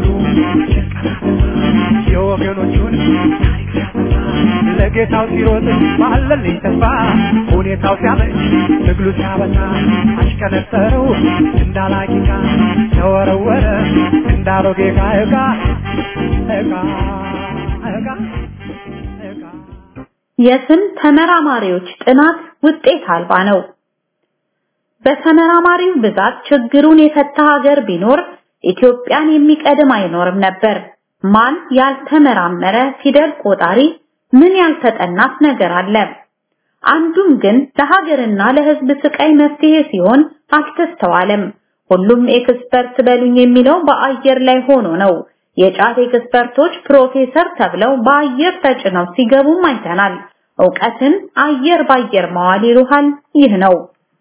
የወገኖቹን ታሪክ ሲያጠፋ ለጌታው ሲሮጥ ባለልኝ ተስፋ ሁኔታው ሲያመች ትግሉ ሲያበዛ አሽከነጠረው እንዳላቂቃ ተወረወረ እንዳሮጌ ዕቃ ዕቃ ዕቃ ዕቃ ዕቃ የስም ተመራማሪዎች ጥናት ውጤት አልባ ነው። በተመራማሪው ብዛት ችግሩን የፈታ ሀገር ቢኖር ኢትዮጵያን የሚቀድም አይኖርም ነበር። ማን ያልተመራመረ ፊደል ቆጣሪ ምን ያልተጠናት ነገር አለ? አንዱም ግን ለሀገርና ለሕዝብ ስቃይ መፍትሄ ሲሆን አልተስተዋለም። ሁሉም ኤክስፐርት በሉኝ የሚለው በአየር ላይ ሆኖ ነው። የጫት ኤክስፐርቶች ፕሮፌሰር ተብለው በአየር ተጭነው ሲገቡም አይተናል። ዕውቀትን አየር ባየር መዋል ይሉሃል። ይህ ነው።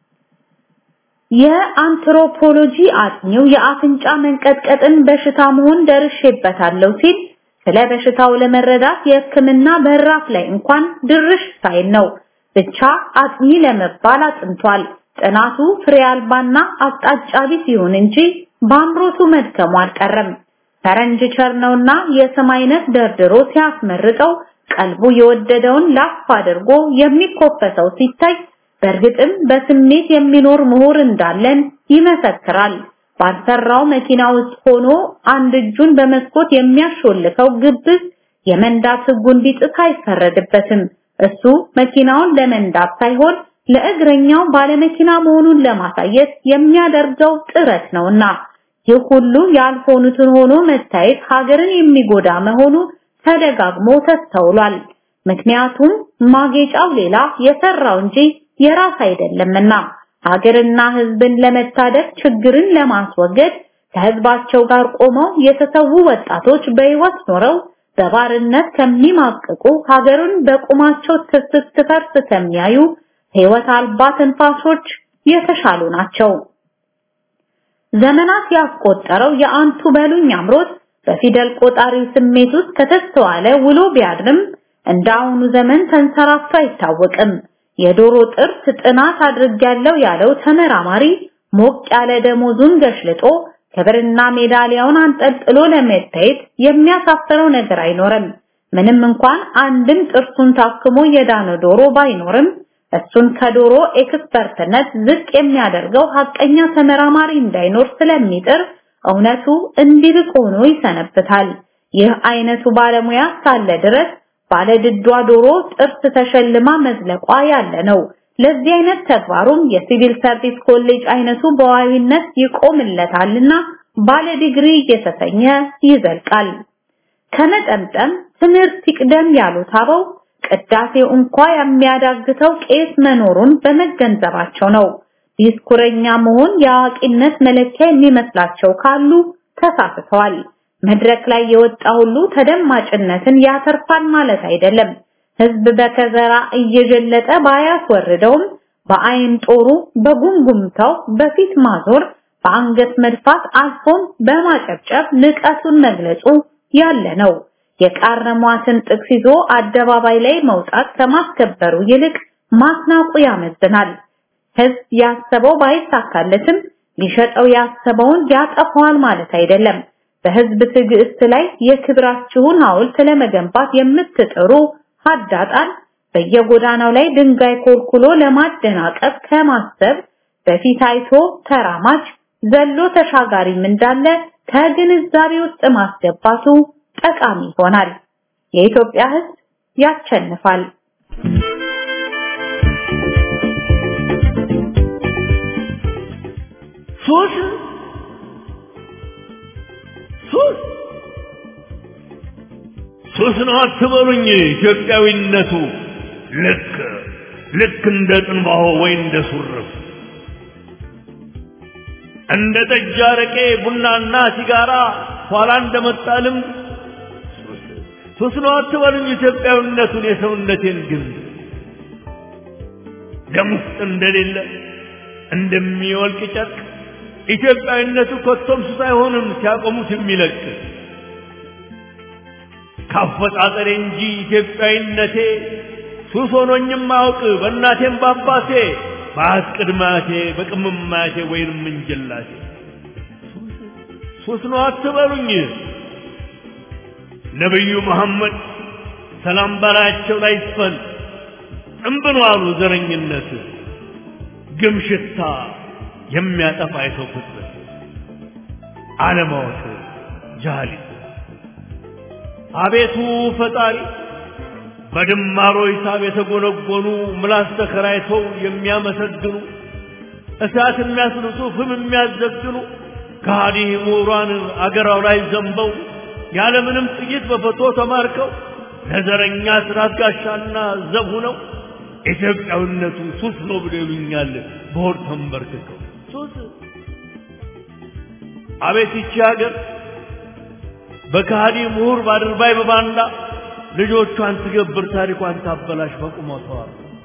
የአንትሮፖሎጂ አጥኚው የአፍንጫ መንቀጥቀጥን በሽታ መሆን ደርሼበታለሁ ሲል ስለ በሽታው ለመረዳት የሕክምና በራፍ ላይ እንኳን ድርሽ ሳይል ነው። ብቻ አጥኚ ለመባል አጥንቷል። ጥናቱ ፍሬ አልባና አቅጣጫ ቢስ ይሁን እንጂ በአምሮቱ መድከሙ አልቀረም። ፈረንጅ ቸር ነውና የስም አይነት ደርድሮ ሲያስመርጠው ቀልቡ የወደደውን ላፍ አድርጎ የሚኮፈሰው ሲታይ በእርግጥም በስሜት የሚኖር ምሁር እንዳለን ይመሰክራል። ባልሰራው መኪና ውስጥ ሆኖ አንድ እጁን በመስኮት የሚያሾልከው ግብዝ የመንዳት ሕጉን ቢጥስ አይፈረድበትም። እሱ መኪናውን ለመንዳት ሳይሆን ለእግረኛው ባለመኪና መሆኑን ለማሳየት የሚያደርገው ጥረት ነውና ይህ ሁሉ ያልሆኑትን ሆኖ መታየት ሀገርን የሚጎዳ መሆኑ ተደጋግሞ ተስተውሏል። ምክንያቱም ማጌጫው ሌላ የሰራው እንጂ የራስ አይደለምና ሀገርና ህዝብን ለመታደግ ችግርን ለማስወገድ ከህዝባቸው ጋር ቆመው የተሰዉ ወጣቶች በህይወት ኖረው በባርነት ከሚማቅቁ ሀገርን በቁማቸው ስትፈርስ ከሚያዩ ህይወት አልባ ትንፋሾች የተሻሉ ናቸው። ዘመናት ያስቆጠረው የአንቱ በሉኝ አምሮት በፊደል ቆጣሪው ስሜት ውስጥ ከተስተዋለ ውሎ ቢያድርም እንደ አሁኑ ዘመን ተንሰራፍቶ አይታወቅም። የዶሮ ጥርስ ጥናት አድርጌያለሁ ያለው ተመራማሪ ሞቅ ያለ ደሞዙን ገሽልጦ ክብርና ሜዳሊያውን አንጠልጥሎ ለመታየት የሚያሳፍረው ነገር አይኖርም። ምንም እንኳን አንድም ጥርሱን ታክሞ የዳነ ዶሮ ባይኖርም እሱን ከዶሮ ኤክስፐርትነት ዝቅ የሚያደርገው ሀቀኛ ተመራማሪ እንዳይኖር ስለሚጥር እውነቱ እንዲርቅ ሆኖ ይሰነብታል። ይህ አይነቱ ባለሙያ ሳለ ድረስ ባለድዷ ዶሮ ጥርስ ተሸልማ መዝለቋ ያለ ነው። ለዚህ አይነት ተግባሩም የሲቪል ሰርቪስ ኮሌጅ አይነቱ በዋዊነት ይቆምለታልና ባለ ዲግሪ እየተሰኘ ይዘልቃል። ከመጠምጠም ትምህርት ይቅደም ያሉት አበው ቅዳሴው እንኳ የሚያዳግተው ቄስ መኖሩን በመገንዘባቸው ነው። ዲስኩረኛ መሆን የአዋቂነት መለኪያ የሚመስላቸው ካሉ ተሳስተዋል። መድረክ ላይ የወጣ ሁሉ ተደማጭነትን ያተርፋል ማለት አይደለም። ህዝብ በከዘራ እየጀለጠ ባያስወርደውም በአይን ጦሩ በጉምጉምታው በፊት ማዞር በአንገት መድፋት አልፎም በማጨብጨብ ንቀቱን መግለጹ ያለ ነው። የቃረሟትን ጥቅስ ይዞ አደባባይ ላይ መውጣት ከማስከበሩ ይልቅ ማስናቁ ያመዝናል። ህዝብ ያሰበው ባይሳካለትም ሊሸጠው ያሰበውን ያጠፋዋል ማለት አይደለም። በህዝብ ትዕግስት ላይ የክብራችሁን ሐውልት ለመገንባት የምትጥሩ ሀዳጣን በየጎዳናው ላይ ድንጋይ ኮልኩሎ ለማደናቀፍ ከማሰብ በፊት አይቶ ተራማጅ ዘሎ ተሻጋሪም እንዳለ ከግንዛቤ ውስጥ ማስገባቱ ጠቃሚ ይሆናል። የኢትዮጵያ ህዝብ ያሸንፋል። ሱስ ሱስ ሱስ ነው አትበሉኝ። ኢትዮጵያዊነቱ ልክ ልክ እንደ ጥንባሆ ወይ እንደ ሱርፍ እንደ ጠጅ፣ አረቄ፣ ቡናና ሲጋራ ኋላ እንደመጣ ልምድ ሱስ ነው አትበሉኝ። ኢትዮጵያዊነቱን የሰውነቴን ግን ደም ውስጥ እንደሌለ እንደሚወልቅ ጨርቅ ኢትዮጵያዊነቱ ኮቶም ሱስ አይሆንም ሲያቆሙት የሚለቅ ካፈጣጠሬ እንጂ ኢትዮጵያዊነቴ ሱስ ሆኖኝም አውቅ በእናቴም በአባቴ በአት ቅድማቴ በቅምማቴ ወይንም እንጀላቴ ሱስ ነው አትበሉኝ። ነቢዩ መሐመድ ሰላም በላያቸው ላይ ይስፈን እምብሎ አሉ ዘረኝነት ግም ሽታ የሚያጠፋ የሰው ፍጥረት አለማወቅ ጃሃሊት አቤቱ ፈጣሪ በድማሮ ሂሳብ የተጎነጎኑ ምላስ ተከራይተው የሚያመሰግኑ እሳት የሚያስልሱ ፍም የሚያዘግኑ ከሃዲ ምሁራን አገራው ላይ ዘንበው ያለምንም ጥይት በፈቶ ተማርከው ለዘረኛ ስራት ጋሻና ዘብ ሆነው ኢትዮጵያዊነቱ ሱስ ነው ብሎ ይሉኛል በሆድ ተንበርክከው ሱስ አቤት ይቺ ሀገር በከሃዲ ምሁር ባድርባይ በባንዳ ልጆቿን ትገብር ታሪኳን ታበላሽ በቁመቷ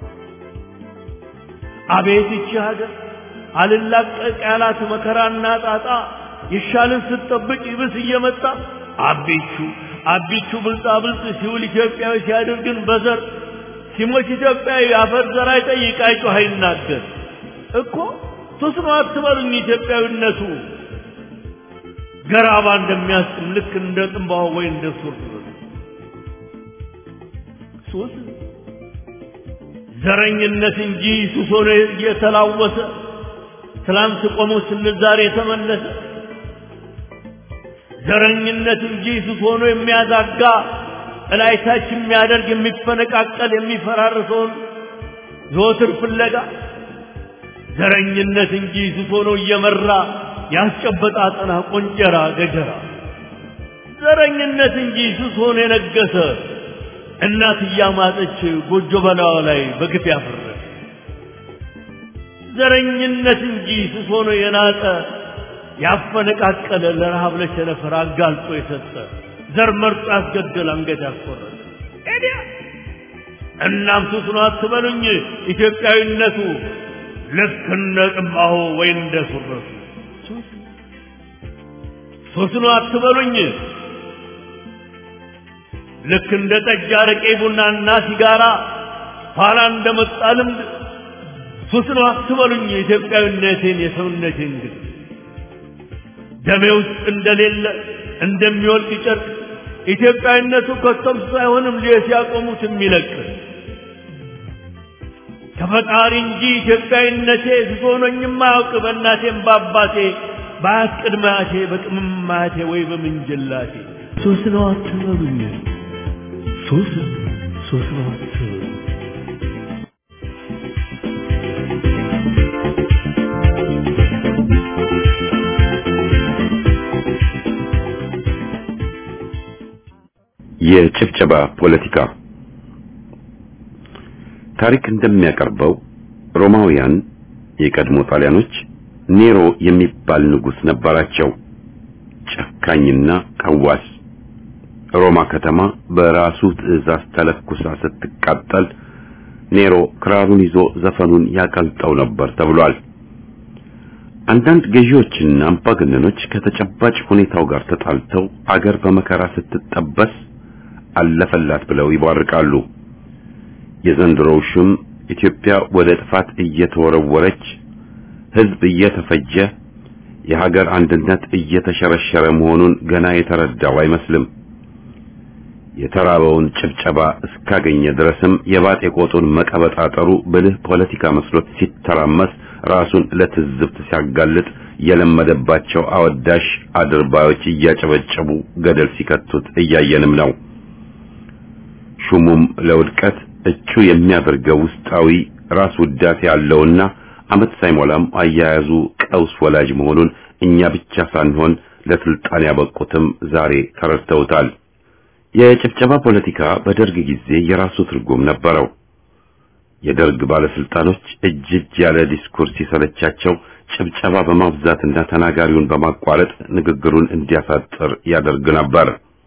አቤት ይቺ ሀገር አልላቀቅ ያላት መከራና ጣጣ ይሻልን ስትጠብቅ ይብስ እየመጣ አቢቹ አቢቹ ብልጣ ብልጥ ሲውል ኢትዮጵያዊ ሲያደርግን በዘር ሲሞች ኢትዮጵያዊ አፈር ዘር አይጠይቅ አይጮህ አይናገር እኮ ሱስ ነው አትበሉኝ ኢትዮጵያዊነቱ ገራባ እንደሚያስጥም ልክ እንደ ጥንባሆ ወይ እንደ ሱር ሱስ ዘረኝነት እንጂ ሱስ ሆኖ እየተላወሰ ትላንት ቆሞ ስንል ዛሬ የተመለሰ ዘረኝነት እንጂ ሱስ ሆኖ የሚያዛጋ እላይታች የሚያደርግ የሚፈነቃቀል የሚፈራርሰውን ዘወትር ፍለጋ ዘረኝነት እንጂ ስቶ ነው እየመራ ያስጨበጣ አጠና ቆንጨራ ገጀራ ዘረኝነት እንጂ ስቶ ነው የነገሰ እናት እያማጠች ጎጆ በላዋ ላይ በግፍ ያፈረሰ ዘረኝነት እንጂ ስቶ ነው የናጠ ያፈነቃቀለ ለረሃብ ለቸነፈር አጋልጦ የሰጠ ዘር መርጦ ያስገደል አንገት ያስቆረጠ ኤዲያ እናም ሱስ ነው አትበሉኝ ኢትዮጵያዊነቱ ልክ እንደ ጥማሁ ወይ እንደ ሱረቱ ሱስ ነው አትበሉኝ ልክ እንደ ጠጅ አረቄ ቡናና ሲጋራ ኋላ እንደመጣ ልምድ ሱስ ነው አትበሉኝ ኢትዮጵያዊነቴን የሰውነቴን ግን ደሜ ውስጥ እንደሌለ እንደሚወልቅ ጨርቅ ኢትዮጵያዊነቱ ከቶም ሳይሆንም ሲያቆሙት የሚለቅ ከፈጣሪ እንጂ ኢትዮጵያዊነቴ ስሶኖኝም አያውቅ በእናቴም በአባቴ በአያት ቅድመ አያቴ በቅምም አያቴ ወይ በምንጅላቴ ሶስት ነው አትበሉኝ ሶስት ሶስት ነው አትበሉኝ የጭብጨባ ፖለቲካ ታሪክ እንደሚያቀርበው ሮማውያን የቀድሞ ጣሊያኖች ኔሮ የሚባል ንጉስ ነበራቸው። ጨካኝና ቀዋስ። ሮማ ከተማ በራሱ ትዕዛዝ ተለኩሳ ስትቃጠል ኔሮ ክራሩን ይዞ ዘፈኑን ያቀልጠው ነበር ተብሏል። አንዳንድ ገዢዎችና አምባገነኖች ከተጨባጭ ሁኔታው ጋር ተጣልተው አገር በመከራ ስትጠበስ አለፈላት ብለው ይቧርቃሉ። የዘንድሮው ሹም ኢትዮጵያ ወደ ጥፋት እየተወረወረች ሕዝብ እየተፈጀ የሀገር አንድነት እየተሸረሸረ መሆኑን ገና የተረዳው አይመስልም። የተራበውን ጭብጨባ እስካገኘ ድረስም የባጤ ቆጡን መቀበጣጠሩ ብልህ ፖለቲካ መስሎት ሲተራመስ ራሱን ለትዝብት ሲያጋልጥ የለመደባቸው አወዳሽ አድርባዮች እያጨበጨቡ ገደል ሲከቱት እያየንም ነው። ሹሙም ለውድቀት እጩ የሚያደርገው ውስጣዊ ራስ ውዳሴ ያለውና ዓመት ሳይሞላም አያያዙ ቀውስ ወላጅ መሆኑን እኛ ብቻ ሳንሆን ለስልጣን ያበቁትም ዛሬ ተረድተውታል። የጭብጨባ ፖለቲካ በደርግ ጊዜ የራሱ ትርጉም ነበረው። የደርግ ባለስልጣኖች እጅ እጅ ያለ ዲስኩር ሲሰለቻቸው ጭብጨባ በማብዛትና ተናጋሪውን በማቋረጥ ንግግሩን እንዲያሳጥር ያደርግ ነበር።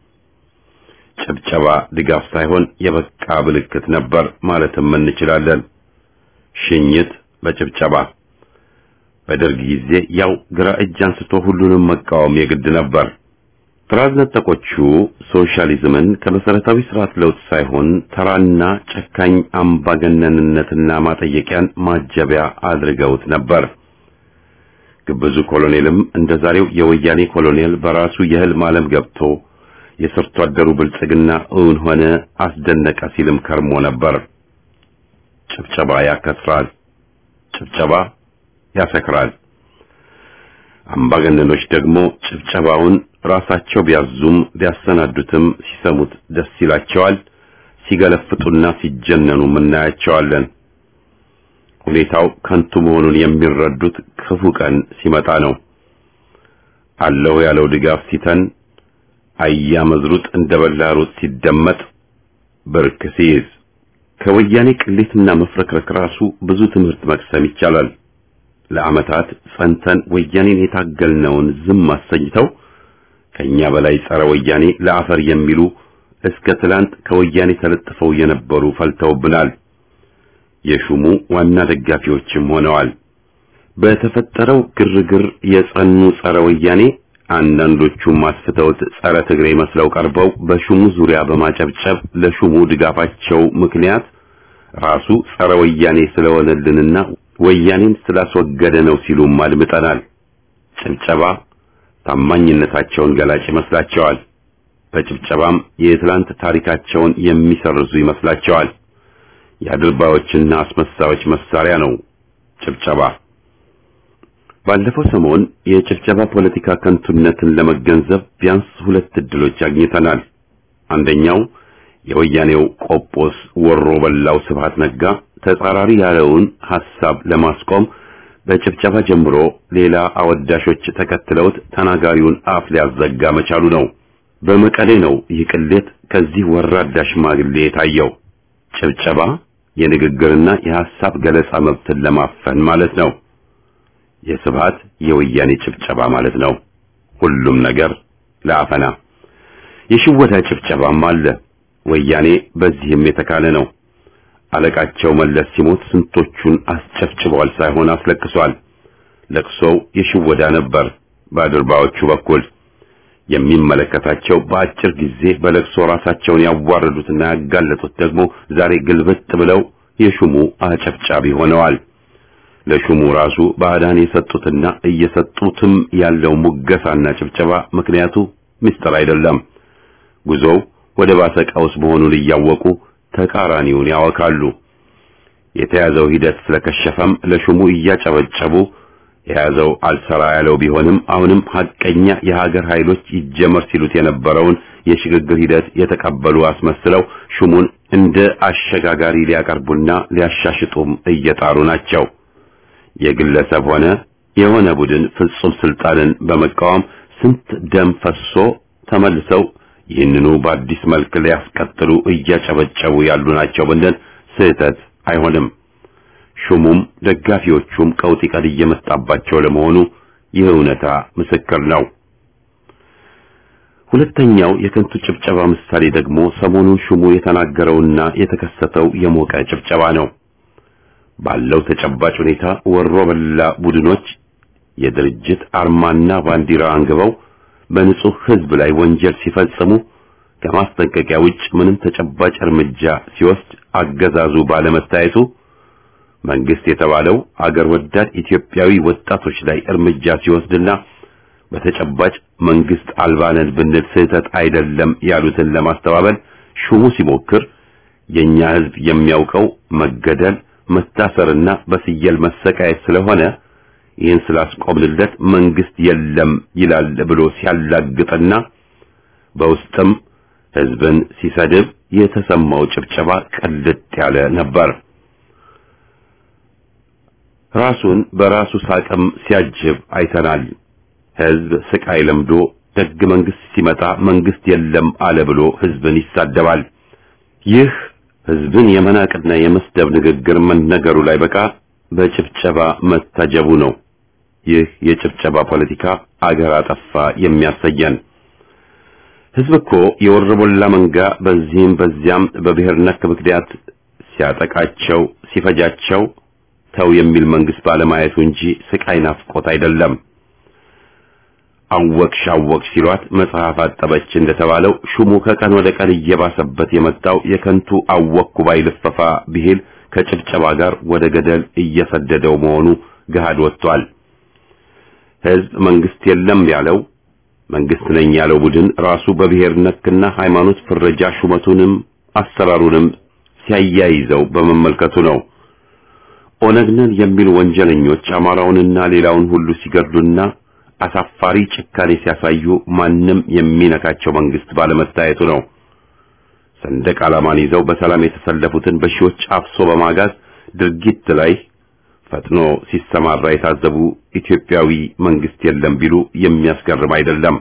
ጭብጨባ ድጋፍ ሳይሆን የበቃ ምልክት ነበር ማለትም እንችላለን። ሽኝት በጭብጨባ በደርግ ጊዜ ያው ግራ እጅ አንስቶ ሁሉንም መቃወም የግድ ነበር። ጥራዝ ነጠቆቹ ሶሻሊዝምን ከመሰረታዊ ስርዓት ለውጥ ሳይሆን ተራና ጨካኝ አምባገነንነትና ማጠየቂያን ማጀቢያ አድርገውት ነበር። ግብዙ ኮሎኔልም እንደ ዛሬው የወያኔ ኮሎኔል በራሱ የህልም ዓለም ገብቶ የሰርቶ አደሩ ብልጽግና እውን ሆነ አስደነቀ ሲልም ከርሞ ነበር። ጭብጨባ ያከስራል፣ ጭብጨባ ያሰክራል። አምባገነኖች ደግሞ ጭብጨባውን ራሳቸው ቢያዙም ቢያሰናዱትም ሲሰሙት ደስ ይላቸዋል። ሲገለፍጡና ሲጀነኑ እናያቸዋለን። ሁኔታው ከንቱ መሆኑን የሚረዱት ክፉ ቀን ሲመጣ ነው። አለው ያለው ድጋፍ ሲተን አያ መዝሩጥ እንደ በላሩት ሲደመጥ ብርክ ሲይዝ ከወያኔ ቅሌትና መፍረክረክ ራሱ ብዙ ትምህርት መቅሰም ይቻላል። ለዓመታት ጸንተን ወያኔን የታገልነውን ዝም አሰኝተው ከኛ በላይ ጸረ ወያኔ ለአፈር የሚሉ እስከ ትላንት ከወያኔ ተለጥፈው የነበሩ ፈልተውብናል። የሹሙ ዋና ደጋፊዎችም ሆነዋል። በተፈጠረው ግርግር የጸኑ ጸረ ወያኔ አንዳንዶቹም አስፍተውት ጸረ ትግሬ መስለው ቀርበው በሹሙ ዙሪያ በማጨብጨብ ለሹሙ ድጋፋቸው ምክንያት ራሱ ጸረ ወያኔ ስለሆነልንና ወያኔን ስላስወገደ ነው ሲሉም አድምጠናል። ጭብጨባ ታማኝነታቸውን ገላጭ ይመስላቸዋል። በጭብጨባም የትላንት ታሪካቸውን የሚሰርዙ ይመስላቸዋል። የአድርባዮችና አስመሳዮች መሳሪያ ነው ጭብጨባ። ባለፈው ሰሞን የጭብጨባ ፖለቲካ ከንቱነትን ለመገንዘብ ቢያንስ ሁለት እድሎች አግኝተናል። አንደኛው የወያኔው ቆጶስ ወሮ በላው ስብሃት ነጋ ተጻራሪ ያለውን ሐሳብ ለማስቆም በጭብጨባ ጀምሮ ሌላ አወዳሾች ተከትለውት ተናጋሪውን አፍ ሊያዘጋ መቻሉ ነው። በመቀሌ ነው ይህ ቅሌት ከዚህ ወራዳ ሽማግሌ የታየው። ጭብጨባ የንግግርና የሐሳብ ገለጻ መብትን ለማፈን ማለት ነው። የስብሃት የወያኔ ጭብጨባ ማለት ነው። ሁሉም ነገር ለአፈና የሽወታ ጭብጨባም አለ። ወያኔ በዚህም የተካለ ነው። አለቃቸው መለስ ሲሞት ስንቶቹን አስጨፍጭበዋል ሳይሆን አስለቅሷል። ለቅሶው የሽወዳ ነበር በአድርባዎቹ በኩል የሚመለከታቸው በአጭር ጊዜ በለቅሶ ራሳቸውን ያዋረዱትና ያጋለጡት ደግሞ ዛሬ ግልብጥ ብለው የሹሙ አጨብጫቢ ሆነዋል። ለሹሙ ራሱ ባዕዳን የሰጡትና እየሰጡትም ያለው ሙገሳና ጭብጨባ ምክንያቱ ምስጢር አይደለም። ጉዞው ወደ ባሰ ቀውስ መሆኑን እያወቁ ተቃራኒውን ያወካሉ። የተያዘው ሂደት ስለከሸፈም ለሹሙ እያጨበጨቡ የያዘው አልሰራ ያለው ቢሆንም አሁንም ሐቀኛ የሀገር ኃይሎች ይጀመር ሲሉት የነበረውን የሽግግር ሂደት የተቀበሉ አስመስለው ሹሙን እንደ አሸጋጋሪ ሊያቀርቡና ሊያሻሽጡም እየጣሩ ናቸው። የግለሰብ ሆነ የሆነ ቡድን ፍጹም ስልጣንን በመቃወም ስንት ደም ፈሶ ተመልሰው ይህንኑ በአዲስ መልክ ሊያስቀጥሉ እያጨበጨቡ ያሉ ናቸው ብንል ስህተት አይሆንም። ሹሙም ደጋፊዎቹም ቀውጢ ቀድ እየመጣባቸው ለመሆኑ ይህ እውነታ ምስክር ነው። ሁለተኛው የከንቱ ጭብጨባ ምሳሌ ደግሞ ሰሞኑን ሹሙ የተናገረውና የተከሰተው የሞቀ ጭብጨባ ነው። ባለው ተጨባጭ ሁኔታ ወሮ በላ ቡድኖች የድርጅት አርማና ባንዲራ አንግበው በንጹህ ሕዝብ ላይ ወንጀል ሲፈጽሙ ከማስጠንቀቂያ ውጭ ምንም ተጨባጭ እርምጃ ሲወስድ አገዛዙ ባለመታየቱ መንግስት የተባለው አገር ወዳድ ኢትዮጵያዊ ወጣቶች ላይ እርምጃ ሲወስድና በተጨባጭ መንግስት አልባነን ብንል ስህተት አይደለም ያሉትን ለማስተባበል ሹሙ ሲሞክር የኛ ሕዝብ የሚያውቀው መገደል፣ መታሰርና በስየል መሰቃየት ስለሆነ ይህን ስላስቆምንለት መንግስት የለም ይላል ብሎ ሲያላግጥና በውስጥም ሕዝብን ሲሰድብ የተሰማው ጭብጨባ ቅልጥ ያለ ነበር። ራሱን በራሱ ሳቅም ሲያጅብ አይተናል። ሕዝብ ስቃይ ለምዶ ደግ መንግስት ሲመጣ መንግስት የለም አለ ብሎ ሕዝብን ይሳደባል። ይህ ሕዝብን የመናቅና የመስደብ ንግግር መነገሩ ላይ በቃ በጭብጨባ መታጀቡ ነው። ይህ የጭብጨባ ፖለቲካ አገር አጠፋ የሚያሰየን። ሕዝብ እኮ የወረቦላ መንጋ በዚህም በዚያም በብሔር ነክ ምክንያት ሲያጠቃቸው ሲፈጃቸው ተው የሚል መንግስት ባለማየቱ እንጂ ስቃይ ናፍቆት አይደለም። አወቅሽ አወቅሽ ሲሏት መጽሐፍ አጠበች እንደተባለው ሹሙ ከቀን ወደ ቀን እየባሰበት የመጣው የከንቱ አወቅኩ ባይ ልፈፋ ብሂል ከጭብጨባ ጋር ወደ ገደል እየሰደደው መሆኑ ገሃድ ወጥቷል። ሕዝብ መንግስት የለም ያለው መንግስት ነኝ ያለው ቡድን ራሱ በብሔር ነክና ሃይማኖት ፍረጃ ሹመቱንም አሰራሩንም ሲያያይዘው በመመልከቱ ነው። ኦነግ ነን የሚሉ ወንጀለኞች አማራውንና ሌላውን ሁሉ ሲገድሉና አሳፋሪ ጭካኔ ሲያሳዩ ማንም የሚነካቸው መንግስት ባለመታየቱ ነው። ሰንደቅ ዓላማን ይዘው በሰላም የተሰለፉትን በሺዎች አፍሶ በማጋዝ ድርጊት ላይ ፈጥኖ ሲሰማራ የታዘቡ ኢትዮጵያዊ መንግስት የለም ቢሉ የሚያስገርም አይደለም።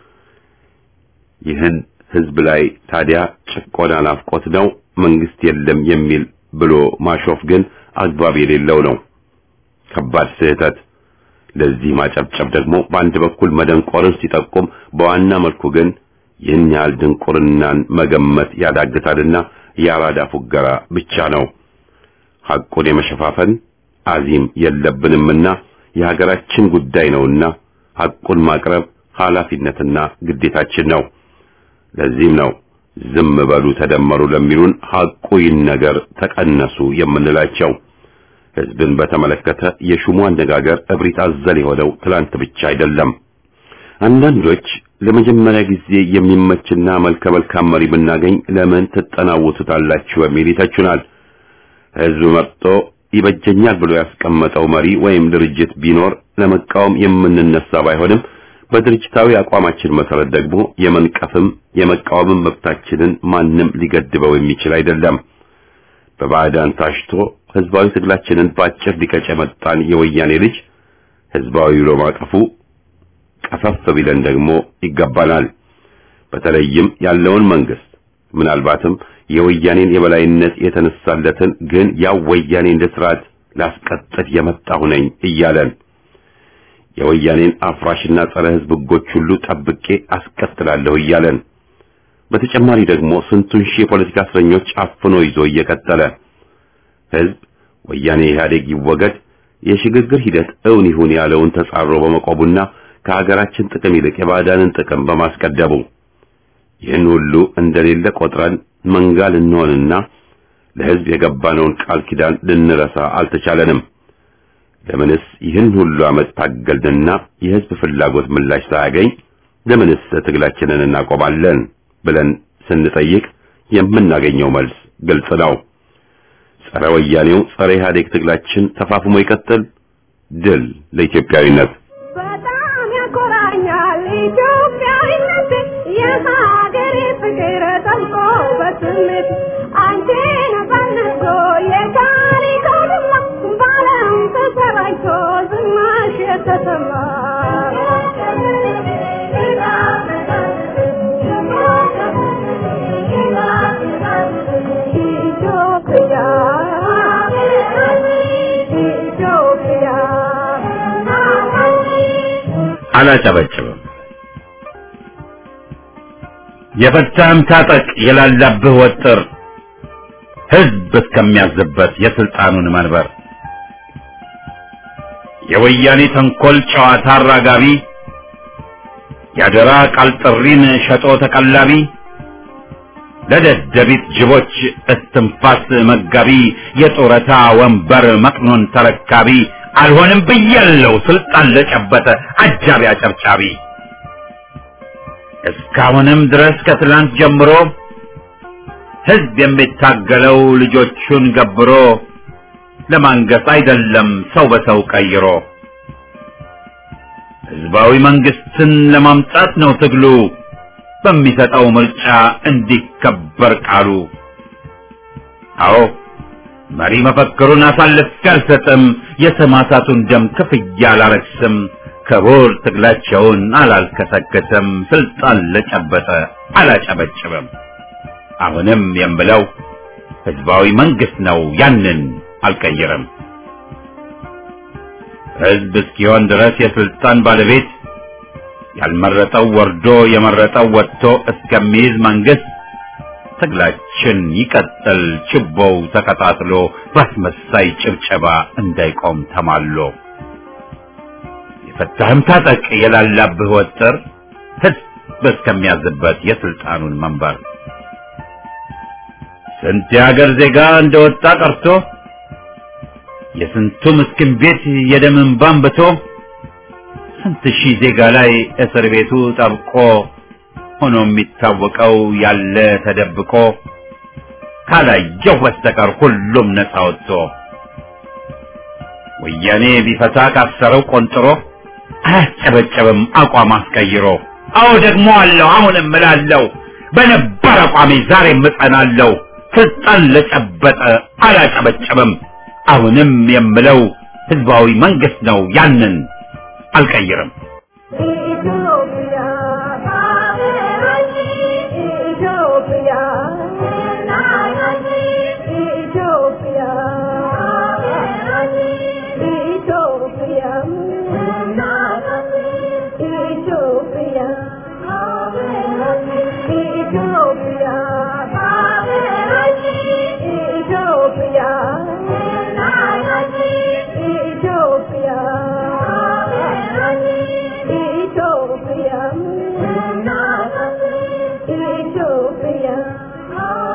ይህን ህዝብ ላይ ታዲያ ጭቆና ናፍቆት ነው መንግስት የለም የሚል ብሎ ማሾፍ ግን አግባብ የሌለው ነው። ከባድ ስህተት። ለዚህ ማጨብጨብ ደግሞ በአንድ በኩል መደንቆርን ሲጠቁም፣ በዋና መልኩ ግን ይህን ያህል ድንቁርናን መገመት ያዳግታልና የአራዳ ፉገራ ብቻ ነው። ሐቁን የመሸፋፈን አዚም የለብንምና የሀገራችን ጉዳይ ነውና ሐቁን ማቅረብ ኃላፊነትና ግዴታችን ነው። ለዚህም ነው ዝም በሉ ተደመሩ ለሚሉን ሐቁ ይነገር ተቀነሱ የምንላቸው። ህዝብን በተመለከተ የሹሙ አነጋገር እብሪት አዘል የሆነው ትላንት ብቻ አይደለም። አንዳንዶች ለመጀመሪያ ጊዜ የሚመችና መልከ መልካም መሪ ብናገኝ ለምን ትጠናወቱታላችሁ በሚል ይተቹናል። ህዝብ መርጦ ይበጀኛል ብሎ ያስቀመጠው መሪ ወይም ድርጅት ቢኖር ለመቃወም የምንነሳ ባይሆንም በድርጅታዊ አቋማችን መሰረት ደግሞ የመንቀፍም የመቃወምም መብታችንን ማንም ሊገድበው የሚችል አይደለም። በባዕዳን ታሽቶ ህዝባዊ ትግላችንን በአጭር ሊቀጭ የመጣን የወያኔ ልጅ ህዝባዊ ብሎ ማቀፉ ቀፈፍ ቢለን ደግሞ ይገባናል። በተለይም ያለውን መንግስት ምናልባትም የወያኔን የበላይነት የተነሳለትን ግን ያው ወያኔ እንደ ስርዓት ላስቀጥል የመጣሁ ነኝ እያለን የወያኔን አፍራሽና ጸረ ህዝብ ህጎች ሁሉ ጠብቄ አስቀጥላለሁ እያለን በተጨማሪ ደግሞ ስንቱን ሺህ የፖለቲካ እስረኞች አፍኖ ይዞ እየቀጠለ ህዝብ ወያኔ ኢህአዴግ ይወገድ የሽግግር ሂደት እውን ይሁን ያለውን ተጻሮ በመቆቡና ከሀገራችን ጥቅም ይልቅ የባዕዳንን ጥቅም በማስቀደሙ ይህን ሁሉ እንደሌለ ቆጥረን መንጋ ልንሆንና ለህዝብ የገባነውን ቃል ኪዳን ልንረሳ አልተቻለንም። ለምንስ ይህን ሁሉ ዓመት ታገልንና የህዝብ ፍላጎት ምላሽ ሳያገኝ ለምንስ ትግላችንን እናቆማለን ብለን ስንጠይቅ የምናገኘው መልስ ግልጽ ነው። ጸረ ወያኔው ጸረ ኢህአዴግ ትግላችን ተፋፍሞ ይቀጥል። ድል ለኢትዮጵያዊነት። በጣም ያኮራኛል ኢትዮጵያዊነት የሀገሬ ፍቅር ጠልቆ በስሜት አንቺን ፈልጎ የታሪክ አውድማ በዓለም ተሰራጭቶ ዝናሽ የተሰማ ኢትዮጵያ ኢትዮጵያ አላጨበጭብም። የፈታህም ታጠቅ የላላብህ ወጥር ህዝብ እስከሚያዝበት የስልጣኑን መንበር የወያኔ ተንኮል ጨዋታ አራጋቢ ያደራ ቃል ጥሪን ሸጦ ተቀላቢ ለደደቢት ጅቦች እስትንፋስ መጋቢ የጡረታ ወንበር መቅኖን ተረካቢ አልሆንም ብያለው ስልጣን ለጨበጠ አጃቢ አጨብጫቢ እስካሁንም ድረስ ከትላንት ጀምሮ ህዝብ የሚታገለው ልጆቹን ገብሮ ለማንገስ አይደለም ሰው በሰው ቀይሮ ህዝባዊ መንግስትን ለማምጣት ነው ትግሉ በሚሰጠው ምርጫ እንዲከበር ቃሉ። አዎ መሪ መፈክሩን አሳልፌ አልሰጥም፣ የሰማዕታቱን ደም ክፍያ አላረክስም፣ ክቡር ትግላቸውን አላልከሰከስም፣ ስልጣን ለጨበጠ አላጨበጭብም። አሁንም የምለው ህዝባዊ መንግስት ነው፣ ያንን አልቀይርም። ህዝብ እስኪሆን ድረስ የስልጣን ባለቤት ያልመረጠው ወርዶ የመረጠው ወጥቶ እስከሚይዝ መንግስት ትግላችን ይቀጥል፣ ችቦው ተቀጣጥሎ በአስመሳይ ጭብጨባ እንዳይቆም ተማሎ። የፈታህም ታጠቅ የላላብህ ወጥር ህዝብ እስከሚያዝበት የስልጣኑን መንበር ስንት የሀገር ዜጋ እንደወጣ ቀርቶ የስንቱ ምስኪን ቤት የደም እንባ አንብቶ ስንት ሺህ ዜጋ ላይ እስር ቤቱ ጠብቆ ሆኖ የሚታወቀው ያለ ተደብቆ ካላየው በስተቀር ሁሉም ነፃ ወጥቶ ወያኔ ቢፈታ ካሰረው ቆንጥሮ አያስጨበጨብም አቋም አስቀይሮ። አዎ ደግሞ አለው አሁንም እላለሁ በነባር አቋሜ ዛሬም እጸናለሁ። ስልጣን ለጨበጠ አላጨበጨብም። አሁንም የምለው ህዝባዊ መንግስት ነው፣ ያንን አልቀይርም። ኢትዮጵያ ኢትዮጵያ ኢትዮጵያ ኢትዮጵያ ኢትዮጵያ ኢትዮጵያ ኢትዮጵያ ኢትዮጵያ ኢትዮጵያ ኢትዮጵያ